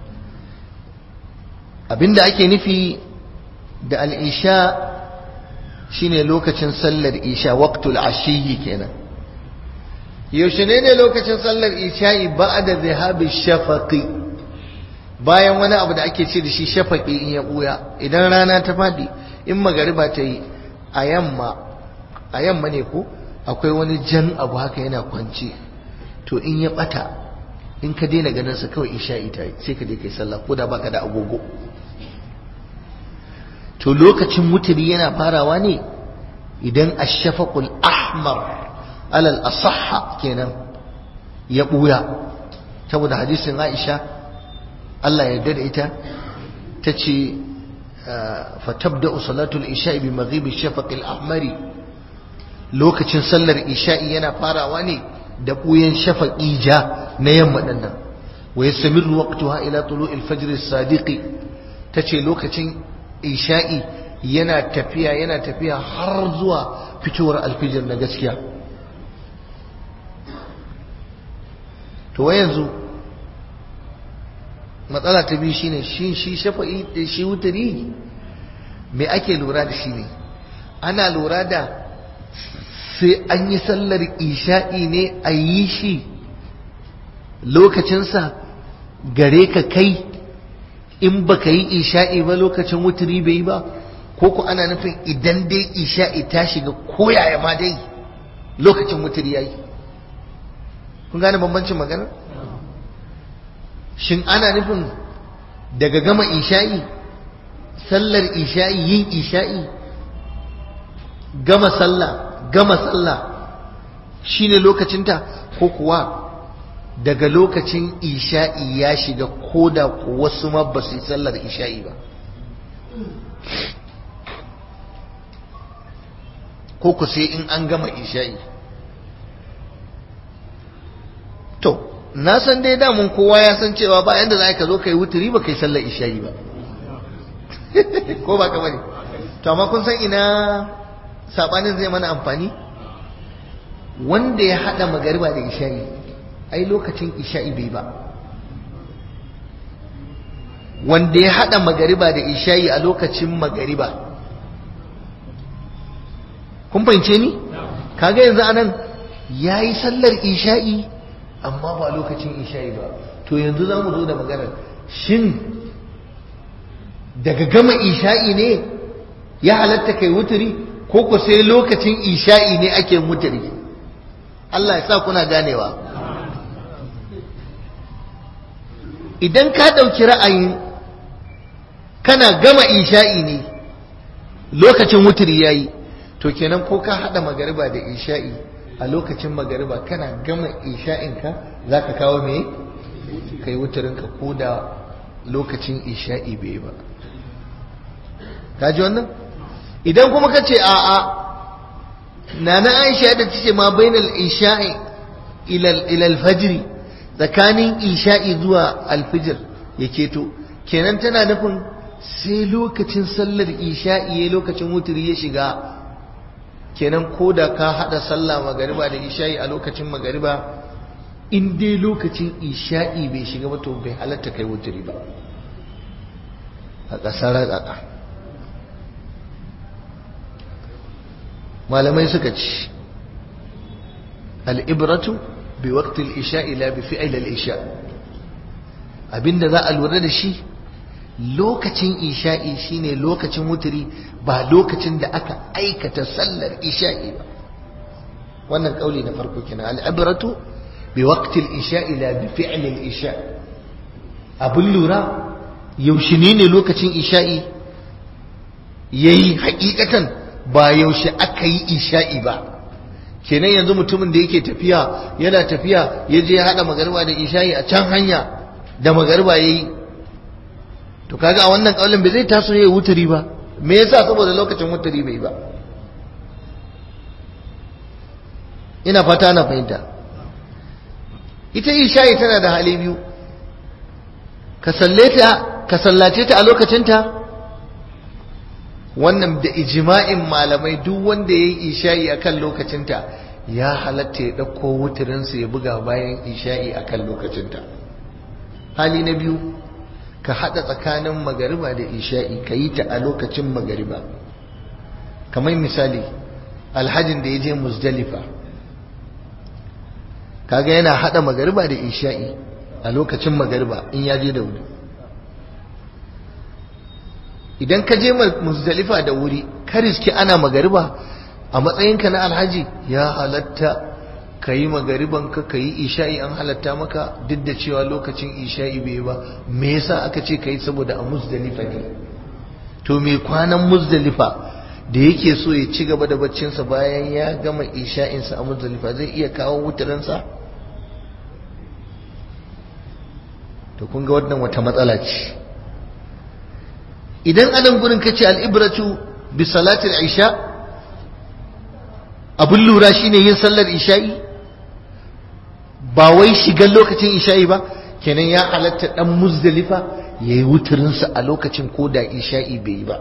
abinda ake nufi da al'isha shine lokacin sallar isha waqtul ashiyi kenan yaushe ne ne lokacin sallar isha'i ba'da zihabi shafaqi bayan wani abu da ake ce da shi shafaqi in ya buya idan rana ta fadi in magariba ta yi a yamma a yamma ne ko akwai wani jan abu haka yana kwance to in ya bata in ka daina ganin sa kawai isha'i ta yi sai ka je kai sallah ko da baka da agogo to lokacin wuturi yana farawa ne idan ashafaqul ahmar alal asahha kenan ya buya saboda hadisin Aisha Allah ya yarda da ita tace fatabda salatul isha'i bi maghibi shafaqil ahmari lokacin sallar isha'i yana farawa ne da buyan shafaqi ja na yamma dinnan wa yastamiru waqtaha ila tulu'il fajr as-sadiqi tace lokacin isha'i yana tafiya yana tafiya har zuwa fitowar alfijir na gaskiya to wai yanzu matsala ta biyu shine shi shi shafa'i da shi wuturi me ake lura da shi ne ana lura da sai an yi sallar isha'i ne a yi shi lokacinsa gare ka kai in baka yi isha'i ba lokacin wuturi bai yi ba ko ku ana nufin idan dai isha'i ta shiga koyaya ma dai lokacin wuturi ya yi kun gane bambancin magana shin ana nufin daga gama isha'i sallar isha'i yin isha'i gama sallah gama sallah shine lokacinta ko kuwa daga lokacin isha'i ya shiga ko da wasu ma ba su yi sallar isha'i ba ko ku sai in an gama isha'i to na san dai damun kowa ya san cewa ba yanda za ka zo ka yi wuturi ba ka yi sallar isha'i ba ko ba ka bane to amma kun san ina sabanin zai mana amfani wanda ya hada magariba da isha'i ai lokacin isha'i bai ba wanda ya hada magariba da isha'i a lokacin magariba kun fahimce ni kaga yanzu anan yayi sallar isha'i amma ba lokacin isha'i ba to yanzu za mu zo da maganar shin daga gama isha'i ne ya halatta kai wuturi ko ku sai lokacin isha'i ne ake wuturi Allah ya sa kuna ganewa idan ka ɗauki ra'ayin kana gama isha'i ne lokacin wuturi ya yi to kenan ko ka haɗa magariba da isha'i a lokacin magariba kana gama isha'inka za ka kawo me ka yi wuturinka ko da lokacin isha'i bai ba ka ji wannan idan kuma ka ce a'a na na aisha da ta ce ma bainal isha'i ilal fajri tsakanin isha'i zuwa alfijir ya keto kenan tana nufin sai lokacin sallar isha'i ya lokacin wuturi ya shiga kenan ko da ka hada sallah magariba da isha'i a lokacin magariba in dai lokacin isha'i bai shiga ba to bai halatta kai wuturi ba a ƙasar raƙaƙa malamai suka ci al'ibratu bi waqtil isha'i la bi fi'il al-isha abinda za a lura da shi lokacin isha'i shine lokacin wuturi ba lokacin da aka aikata sallar isha'i ba wannan kauli na farko kenan al'ibratu bi waqtil isha'i la bi fi'il al-isha abun lura yaushe ne lokacin isha'i yayi hakikatan ba yaushe aka yi isha'i ba kenan yanzu mutumin da yake tafiya yana tafiya ya je haɗa magarba da isha'i a can hanya da magarba ya yi to kaga a wannan ƙaunin bai zai taso ya yi wuturi ba me yasa saboda lokacin wuturi bai ba ina fata na fahimta ita isha'i tana da hali biyu ka sallace ta a lokacinta wannan da ijma'in malamai duk wanda ya yi isha'i a kan lokacinta ya halatta ya ɗauko wuturinsa ya buga bayan isha'i a kan lokacinta hali na biyu ka haɗa tsakanin magariba da isha'i ka yi ta a lokacin magariba kamar misali alhajin da ya je musdalifa kaga yana haɗa magariba da isha'i a lokacin magariba in ya je da wuri idan ka je muzdalifa da wuri ka riski ana magariba a matsayinka na alhaji ya halatta ka yi magaribanka ka yi isha'i an halatta maka duk da cewa lokacin isha'i bai ba me yasa aka ce ka yi saboda a muzdalifa ne to me kwanan muzdalifa da yake so ya ci gaba da baccinsa bayan ya gama isha'insa a muzdalifa zai iya kawo wutarinsa to kun ga wannan wata matsala ce idan anan gurin kace al'ibratu bi salatil isha abun lura shine yin sallar isha'i ba wai shigan lokacin isha'i ba kenan ya halatta dan muzdalifa yayi wuturin sa a lokacin koda isha'i bai yi ba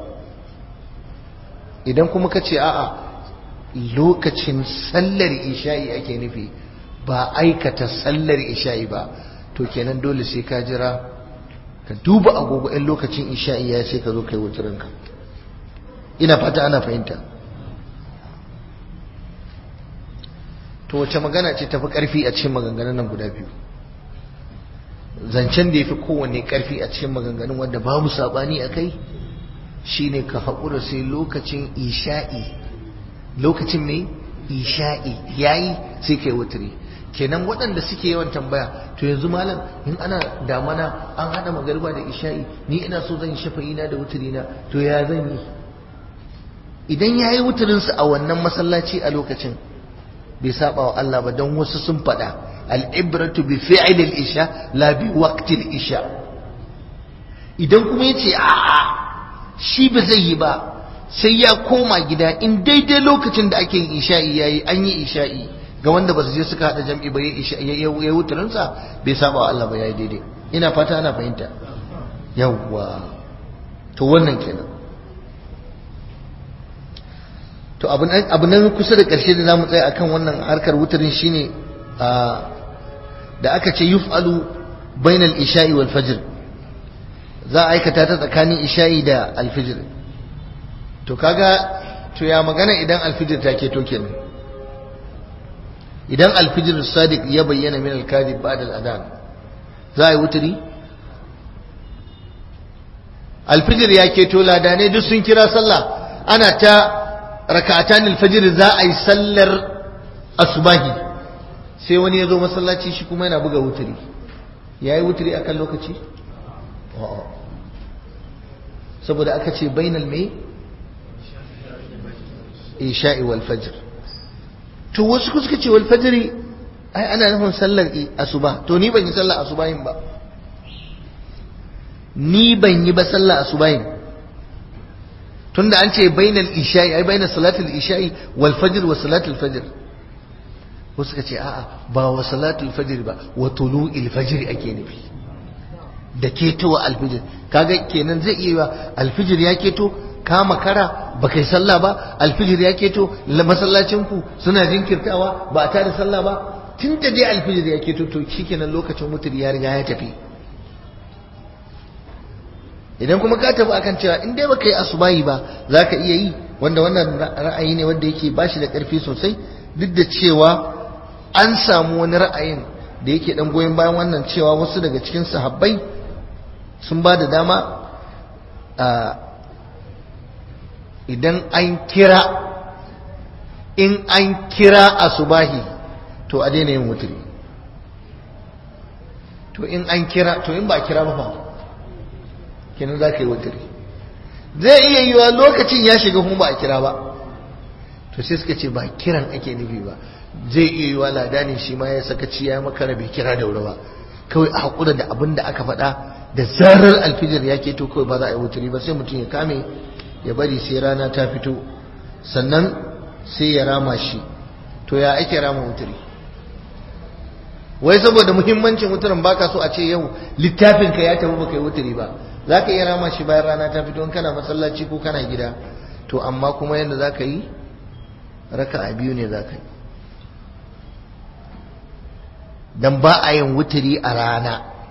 idan kuma kace a'a lokacin sallar isha'i ake nufi ba aikata sallar isha'i ba to kenan dole sai ka jira ka duba agogo in lokacin isha'i ya sai ka zo kai wuturinka ina fata ana fahimta to wace magana ce tafi karfi a cikin maganganun nan guda biyu zancen da ya fi kowanne karfi a cikin maganganun wanda babu sabani a kai shine ka haƙura sai lokacin isha'i lokacin mai isha'i yayi sai kai wuturi kenan waɗanda suke yawan tambaya to yanzu malam in ana damana an haɗa magarba da isha'i ni ina so zan yi shafa'i na da wuturi na to ya zan yi idan ya yi wuturinsu a wannan masallaci a lokacin bai saba wa Allah ba don wasu sun faɗa al'ibratu bi fi'il isha la bi waqtil isha idan kuma yace a'a shi ba zai yi ba sai ya koma gida in daidai lokacin da ake yin isha'i yayi an yi isha'i ga wanda ba su je suka hada jam'i ba ya wuturinsa bai saba wa Allah ba yayi daidai ina fata ana fahimta yawwa to wannan kenan to abu nan kusa da ƙarshe da zamu tsaya akan wannan harkar wutarin shine da aka ce yuf'alu bainal isha'i wal fajr za a aikata ta tsakanin isha'i da alfijir to kaga to ya magana idan alfijir ta keto kenan idan alfijir sadiq ya bayyana min alkadib ba'da al-adhan za a yi wuturi alfijir ya keto ladane duk sun kira sallah ana ta raka'atan alfajir za a yi sallar asubahi sai wani ya zo masallaci shi kuma yana buga wuturi ya yi wuturi a kan lokaci? saboda aka ce bainal mai isha'i wal fajr to wasu ku suka ce wal fajri ai ana nufin sallar asuba to ni ban yi sallar asubahin ba ni ban yi ba sallar asubahin tunda an ce bainal isha'i ai bainal salatul isha'i wal fajr wa salatul fajr wasu ka ce a'a ba wa salatul fajr ba wa tulu'il fajr ake nufi da ketowa alfijir kaga kenan zai iya alfijir ya keto ka makara ba kai sallah ba alfijir ya keto masallacin ku suna jinkirtawa ba a tada sallah ba tun da dai alfijir ya keto to shikenan lokacin mutur ya riga ya tafi idan kuma ka tafi akan cewa in dai baka yi asubahi ba za ka iya yi wanda wannan ra'ayi ne wanda yake bashi da ƙarfi sosai duk da cewa an samu wani ra'ayin da yake dan goyon bayan wannan cewa wasu daga cikin sahabbai sun ba da dama idan an kira in an kira asubahi to a daina yin wuturi to in an kira to in ba kira ba fa kenan za ka yi wuturi zai iya yiwa lokacin ya shiga kuma ba a kira ba to sai suka ce ba kiran ake nufi ba zai iya yiwa ladani shi ma ya sakaci ya makara bai kira da wuri ba kawai a haƙura da abin da aka faɗa da zarar alfijir ya keto kawai ba za a yi wuturi ba sai mutum ya kame ya bari sai rana ta fito sannan sai ya rama shi to ya ake rama wuturi wai saboda muhimmancin wuturin baka so a ce yau littafin ka ya tafi baka yi wuturi ba za ka iya rama shi bayan rana ta fito in kana masallaci ko kana gida to amma kuma yadda za ka yi raka a biyu ne za ka yi don ba a yin wuturi a rana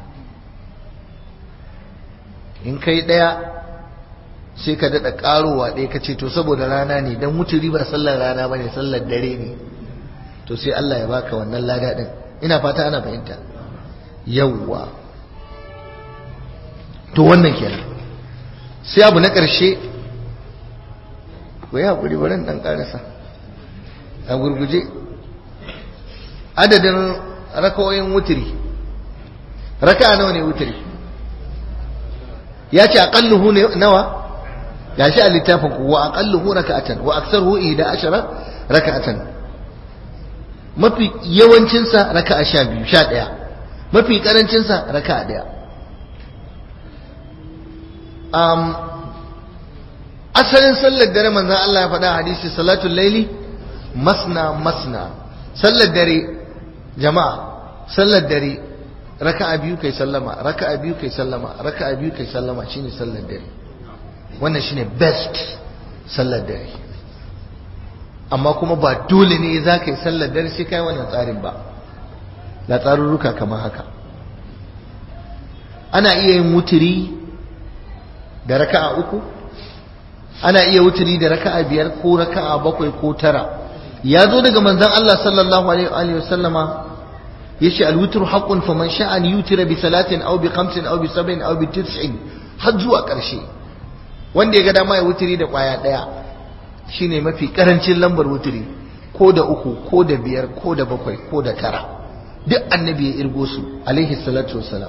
in kai ɗaya sai ka daɗa ƙarowa ɗaya ka ce to saboda rana ne don wuturi ba sallar rana ba ne sallar dare ne to sai Allah ya baka wannan lada ɗin ina fata ana fahimta yawwa to wannan kenan sai abu na ƙarshe ku yi haƙuri bari ɗan ƙarasa a gurguje adadin rakawoyin wuturi raka nawa ne wuturi ya ce aƙalluhu ne nawa ya shi a littafin ku wa aƙalluhu raka'atan wa aksaruhu ihda ashara raka'atan mafi yawancinsa raka'a sha biyu sha ɗaya mafi ƙarancinsa raka'a ɗaya asalin sallar dare manzan Allah ya faɗa hadisi salatul laili masna masna sallar dare jama'a sallar dare raka'a biyu kai sallama raka'a biyu kai sallama raka'a biyu kai sallama shine sallar dare wannan shine best sallar dare amma kuma ba dole ne za ka yi sallar dare sai kai wannan tsarin ba la tsarurruka kamar haka ana iya yin wuturi da raka'a uku ana iya wuturi da raka'a biyar ko raka'a bakwai ko tara ya zo daga manzon Allah sallallahu alaihi wa sallama yace al-witr haqqun faman sha'a an yutira bi salatin aw bi khamsin aw bi sab'in aw bi tis'in har zuwa ƙarshe wanda ya ga dama ya wuturi da kwaya daya shine mafi karancin lambar wuturi ko da uku ko da biyar ko da bakwai ko da tara duk annabi ya irgo su alaihi salatu wassalam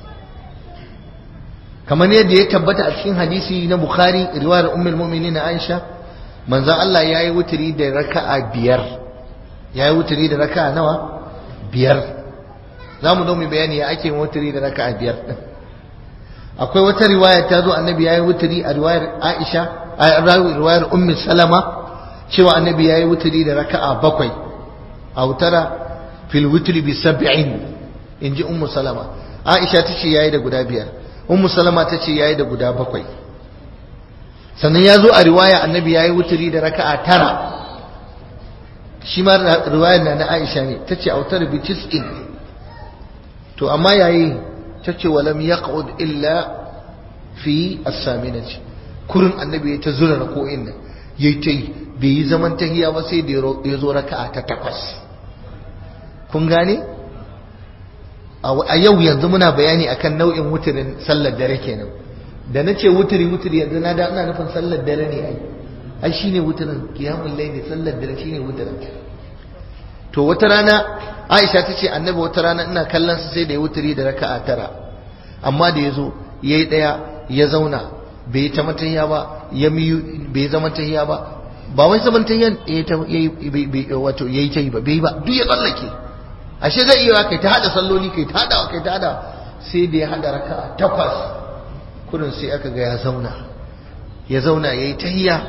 kamar yadda ya tabbata a cikin hadisi na bukhari riwayar ummul mu'minin aisha manzo Allah yayi wuturi da raka'a biyar yayi wuturi da raka'a nawa biyar zamu zo mu bayani ya ake wuturi da raka'a biyar din akwai wata riwaya ta zo annabi yayi wuturi a riwayar aisha a riwayar ummu salama cewa annabi yayi wuturi da raka'a bakwai a wutara fil wutri bi sab'in inji ummu salama aisha tace yayi da guda biyar ummu salama tace yayi da guda bakwai sannan ya zo a riwaya annabi yayi wuturi da raka'a tara shi ma riwayar na na aisha ne tace autar bi tis'in to amma yayi tace walam yaqud illa fi as-saminati kurin annabi ya ta zura rako'in nan yayi ta yi bai yi zaman tahiya ba sai da ya zo raka'a ta takwas kun gane a yau yanzu muna bayani akan nau'in wuturin sallar dare kenan da na ce wuturi wuturi yanzu na da ina nufin sallar dare ne ai ai shine wuturin qiyamul layli sallar dare shine wuturin to wata rana Aisha ta ce annabi wata rana ina kallon sa sai da ya wuturi da raka'a tara amma da yazo yayi daya ya zauna bai yi ta matahiya ba ya miyu bai zama tahiya ba ba wai zaman tahiyan yayi wato yayi ta yi ba bai ba duk ya tsallake ashe zai iya kai ta hada salloli kai ta hada kai ta hada sai da ya hada raka'a takwas kurin sai aka ga ya zauna ya zauna yayi tahiya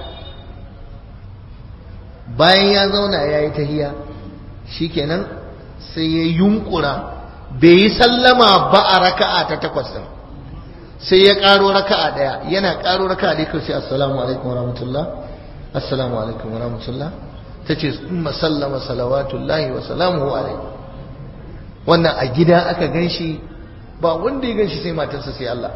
bayan ya zauna yayi tahiya shikenan sai ya yunkura bai yi sallama ba a raka'a ta takwas din sai ya karo raka'a daya yana karo raka'a dai kai sai assalamu alaikum warahmatullah assalamu alaikum warahmatullah tace umma sallama salawatullahi wa salamuhu alaihi wannan a gida aka ganshi ba wanda ya ganshi sai matarsa sai Allah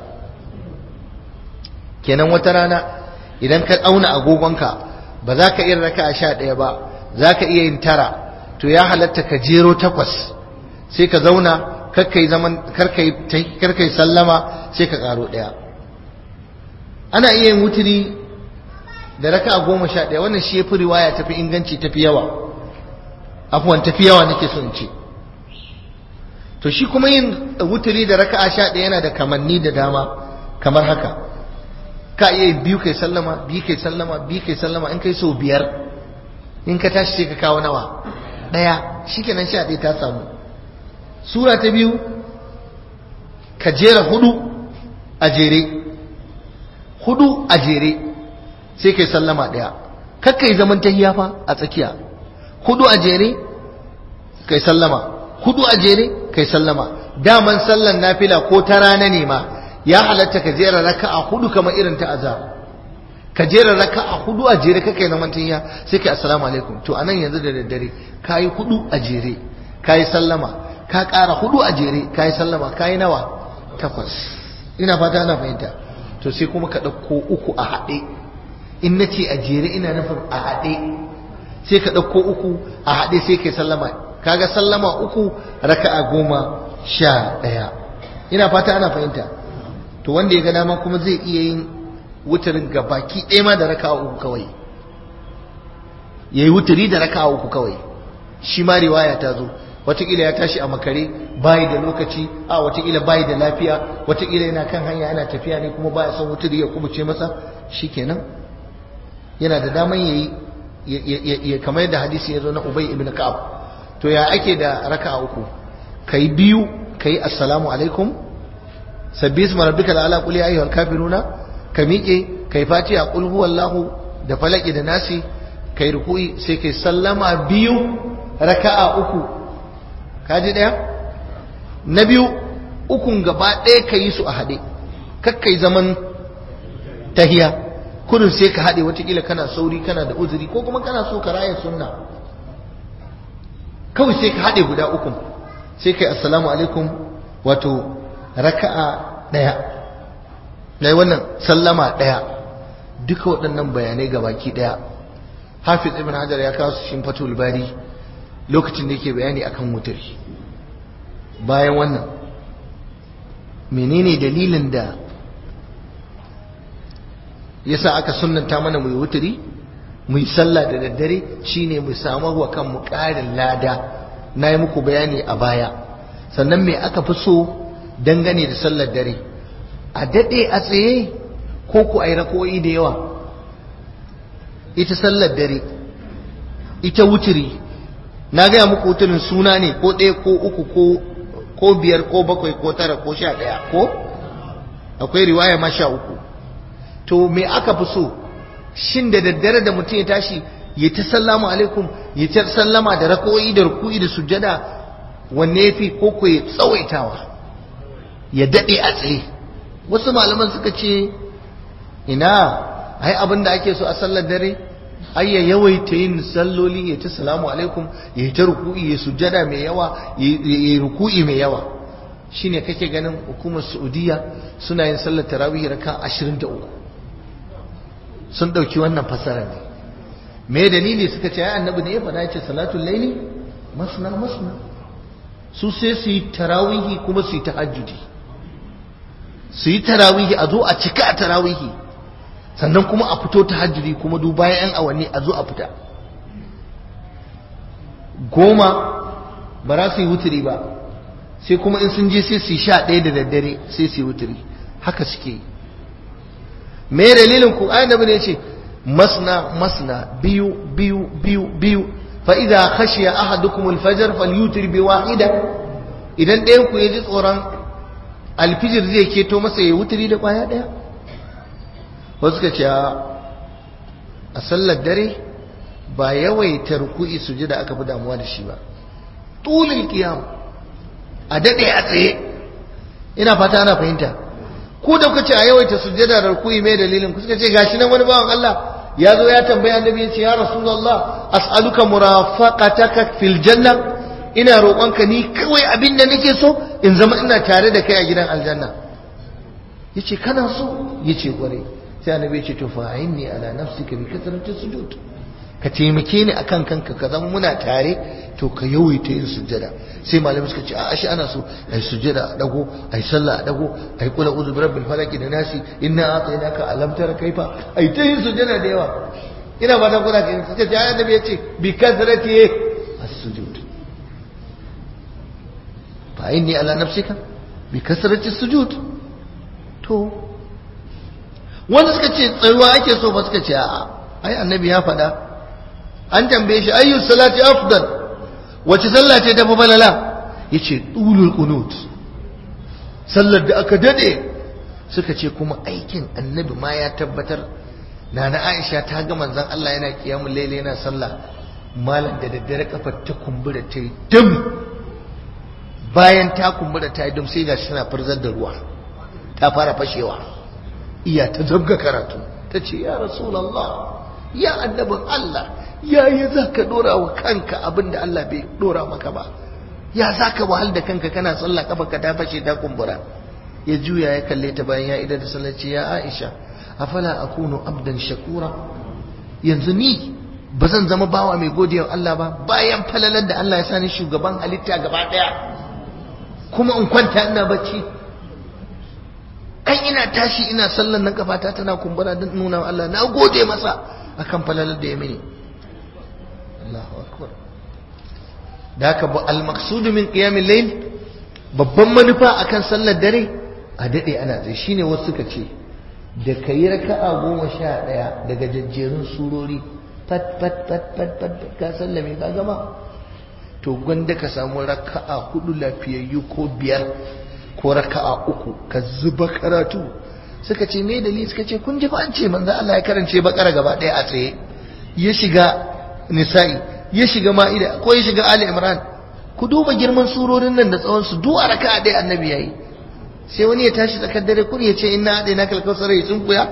kenan wata rana idan ka auna agogonka ba za ka iya raka a sha ɗaya ba za ka iya yin tara to ya halatta ka jero takwas sai ka zauna karkai zaman karkai sallama sai ka karo ɗaya ana iya yin wuturi da raka a goma sha ɗaya wannan shi ya fi riwaya tafi inganci tafi yawa afuwan tafi yawa nake so in ce to shi kuma yin wuturi da raka'a sha ɗaya yana da kamanni da dama kamar haka ka iya biyu kai sallama biyu kai sallama biyu kai sallama in kai sau biyar in ka tashi sai ka kawo nawa ɗaya shikenan sha ɗaya ta samu sura ta biyu ka jera hudu a jere hudu a jere sai kai sallama ɗaya kakka yi zaman tahiya fa a tsakiya hudu a jere kai sallama hudu a jere kai sallama daman sallan nafila ko ta rana ne ma ya halatta ka jera raka'a hudu kamar irin ta azhar ka jera raka'a hudu a jere kai na mantiya sai kai assalamu alaikum to anan yanzu da daddare kai hudu a jere kai sallama ka ƙara hudu a jere kai sallama kai nawa takwas ina fata ana fahimta to sai kuma ka ɗauko uku a haɗe in na ce a jere ina nufin a haɗe sai ka ɗauko uku a haɗe sai kai sallama kaga sallama uku raka'a goma sha ɗaya ina fata ana fahimta to wanda ya ga dama kuma zai iya yin wutarin baki ɗaya ma da raka'a uku kawai yayi wutari da raka'a uku kawai shi ma riwaya ta zo wataƙila ya tashi a makare bayi da lokaci a wataƙila bayi da lafiya wataƙila yana kan hanya yana tafiya ne kuma baya son wutari ya kubuce masa shikenan yana da daman yayi ya kamar yadda hadisi ya zo na Ubay ibn Ka'ab to ya ake da raka'a uku kai biyu kai assalamu alaikum sabbi isma rabbikal ala qul ya ayyuhal kafiruna ka miƙe kai fatiha qul huwallahu da falaki da nasi kai ruku'i sai kai sallama biyu raka'a uku kaji daya na biyu ukun gaba ɗaya ka yi su a haɗe kakkai zaman tahiya kudin sai ka haɗe watakila kana sauri kana da uzuri ko kuma kana so ka raya sunna kawai sai ka haɗe guda uku sai kai assalamu alaikum wato raka'a ɗaya na wannan sallama ɗaya duka waɗannan bayanai ga baki ɗaya hafiz ibn hajar ya kawo su shin fatul bari lokacin da yake bayani akan wutar bayan wannan menene dalilin da yasa aka sunnanta mana mu yi wuturi mu yi sallah da daddare shine mu samu wa kanmu ƙarin lada na yi muku bayani a baya sannan me aka fi so dangane da sallar dare a daɗe a tsaye ko ku a yi rako'i da yawa ita sallar dare ita wuturi na gaya muku wuturin suna ne ko ɗaya ko uku ko biyar ko bakwai ko tara ko sha ɗaya ko akwai riwaya ma sha uku to me aka fi so shin da daddare da mutum ya tashi ya ta sallama alaikum ya ta sallama da rako'i da ruku'i da sujjada wanne yafi ko ko ya tsawaitawa ya dade a tsaye wasu malaman suka ce ina ai abin da ake so a sallar dare ai ya yawaita yin salloli ya ta salamu alaikum ya ta ruku'i ya sujjada mai yawa ya ruku'i mai yawa shine kake ganin hukumar Saudiya suna yin sallar tarawih raka 23 sun dauki wannan fasara ne me dalili suka ce ai annabi ne ya faɗa ce salatul laili masna masna su sai su yi tarawihi kuma su yi tahajjudi su yi tarawihi a zo a cika a tarawihi sannan kuma a fito tahajjudi kuma duk bayan yan awanni a zo a fita goma ba za su yi wuturi ba sai kuma in sun je sai su yi sha ɗaya da daddare sai su yi wuturi haka suke yi me dalilin ku ayan da ne ce masna masna biyu biyu biyu biyu fa idza khashiya ahadukum al-fajr falyutir bi wahida idan ɗayan ku yaji tsoron alfijir zai keto masa ya wuturi da kwaya ɗaya wasu ka ce a sallar dare ba yawaita ruku'i sujada aka fi damuwa da shi ba tulul qiyam a dade a tsaye ina fata ana fahimta ku da kuka ce a yawaita sujada da ruku'i mai dalilin ku suka ce gashi nan wani bawan Allah ya zo ya tambaya annabi ya ce ya rasulullah as'aluka murafaqataka fil janna ina roƙonka ni kawai abin da nake so in zama ina tare da kai a gidan aljanna yace kana so yace kware sai annabi ya ce to fa'inni ala nafsika bi kasrati sujud ka taimake ni akan kanka ka zama muna tare to ka yawaita yin sujjada sai malamai suka ce a shi ana so ai sujjada a dago ai sallah a dago ai kula uzu rabbil falaki da nasi inna atainaka alam tara kaifa ai ta yin sujjada da yawa ina ba ta kuna ka suka ce ayan nabi yace bi kasrati as-sujud fa inni ala nafsika bi kasrati sujud to wanda suka ce tsayuwa ake so ba suka ce a'a ai annabi ya faɗa an tambaye shi ayyu salati afdal wace sallah ce ta fi falala yace tulul qunut sallar da aka dade suka ce kuma aikin annabi ma ya tabbatar nana Aisha ta ga manzon Allah yana kiyamul layli yana sallah malam da daddare kafar ta kumbura ta yi dum bayan ta kumbura ta yi dum sai gashi tana furzar da ruwa ta fara fashewa iya ta zabga karatu ta ce ya rasulullah ya annabin Allah yayi za ka dora wa kanka abinda Allah bai dora maka ba ya za ka wahal da kanka kana sallah kafa ka ta fashe ta kumbura ya juya ya kalle ta bayan ya idar da sallah ce ya Aisha afala akunu abdan shakura yanzu ni ba zan zama bawa mai godiya Allah ba bayan falalar da Allah ya sani shugaban halitta gaba daya kuma in kwanta ina bacci ai ina tashi ina sallan nan kafata tana kumbura don nuna wa Allah na gode masa akan falalar da ya mini Allahu akbar da haka ba al-maqsud min qiyamil layl babban manufa akan sallar dare a dade ana tsaye shine wasu suka ce da kayi raka'a goma sha ɗaya daga jajjerun surori fat fat fat fat fat ka sallame ka gama to gwanda ka samu raka'a hudu lafiyayyu ko biyar ko raka'a uku ka zuba karatu suka ce me dalili suka ce kun ji fa an ce manzo Allah ya karance bakara gaba ɗaya a tsaye ya shiga nisa'i ya shiga ma'ida ko ya shiga ali imran ku duba girman surorin nan da tsawon su duk a raka'a ɗaya annabi yayi sai wani ya tashi tsakar dare kuri ya ce inna haɗe na kalkausar ya tsunkuya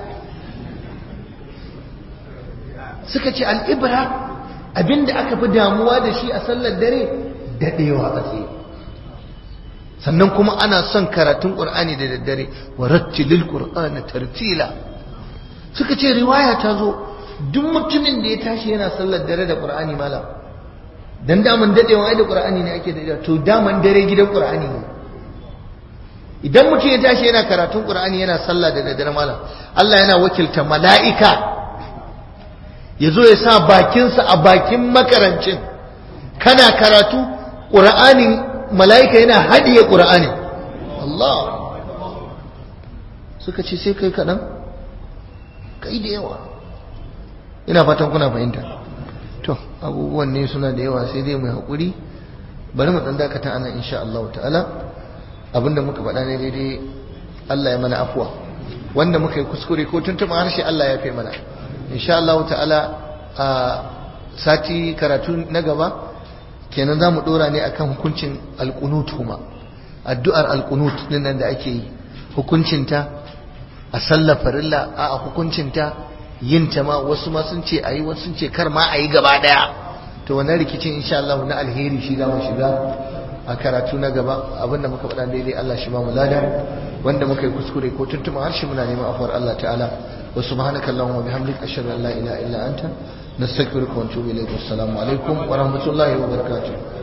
suka ce al'ibra abinda aka fi damuwa da shi a sallar dare daɗewa a tsaye sannan kuma ana son karatun qur'ani da daddare wa rattilil qur'ana tartila suka ce riwaya ta zo duk mutumin da ya tashi yana sallar dare da qur'ani malam dan daman dadewa ai da qur'ani ne ake dadewa to daman dare gidan qur'ani ne idan mutum ya tashi yana karatun qur'ani yana sallah da daddare malam Allah yana wakilta mala'ika ya zo ya sa bakinsa a bakin makarancin kana karatu qur'anin mala'ika yana hadiye qur'ani Allah suka ce sai kai kaɗan kai da yawa ina fatan kuna fahimta to abubuwan ne suna da yawa sai dai mai haƙuri bari mu ɗan dakata ana insha Allah ta'ala abinda muka faɗa ne daidai Allah ya mana afuwa wanda muka yi kuskure ko tuntuɓa harshe Allah ya fi mana insha Allah ta'ala a sati karatu na gaba kenan za mu ɗora ne akan hukuncin alƙunut kuma addu'ar alƙunut din nan da ake yi hukuncinta a sallar farilla a hukuncinta yin ta ma wasu ma sun ce a yi wasu sun ce kar ma a yi gaba ɗaya to wannan rikicin insha Allah na alheri shi za mu shiga a karatu na gaba abinda muka faɗa daidai Allah shi ba mu lada wanda muka yi kuskure ko tuntuma harshe muna neman afuwar Allah ta'ala wa subhanaka allahumma bihamdika ashhadu an la ilaha illa anta nastaghfiruka wa atubu ilayk assalamu alaikum wa rahmatullahi wa barakatuh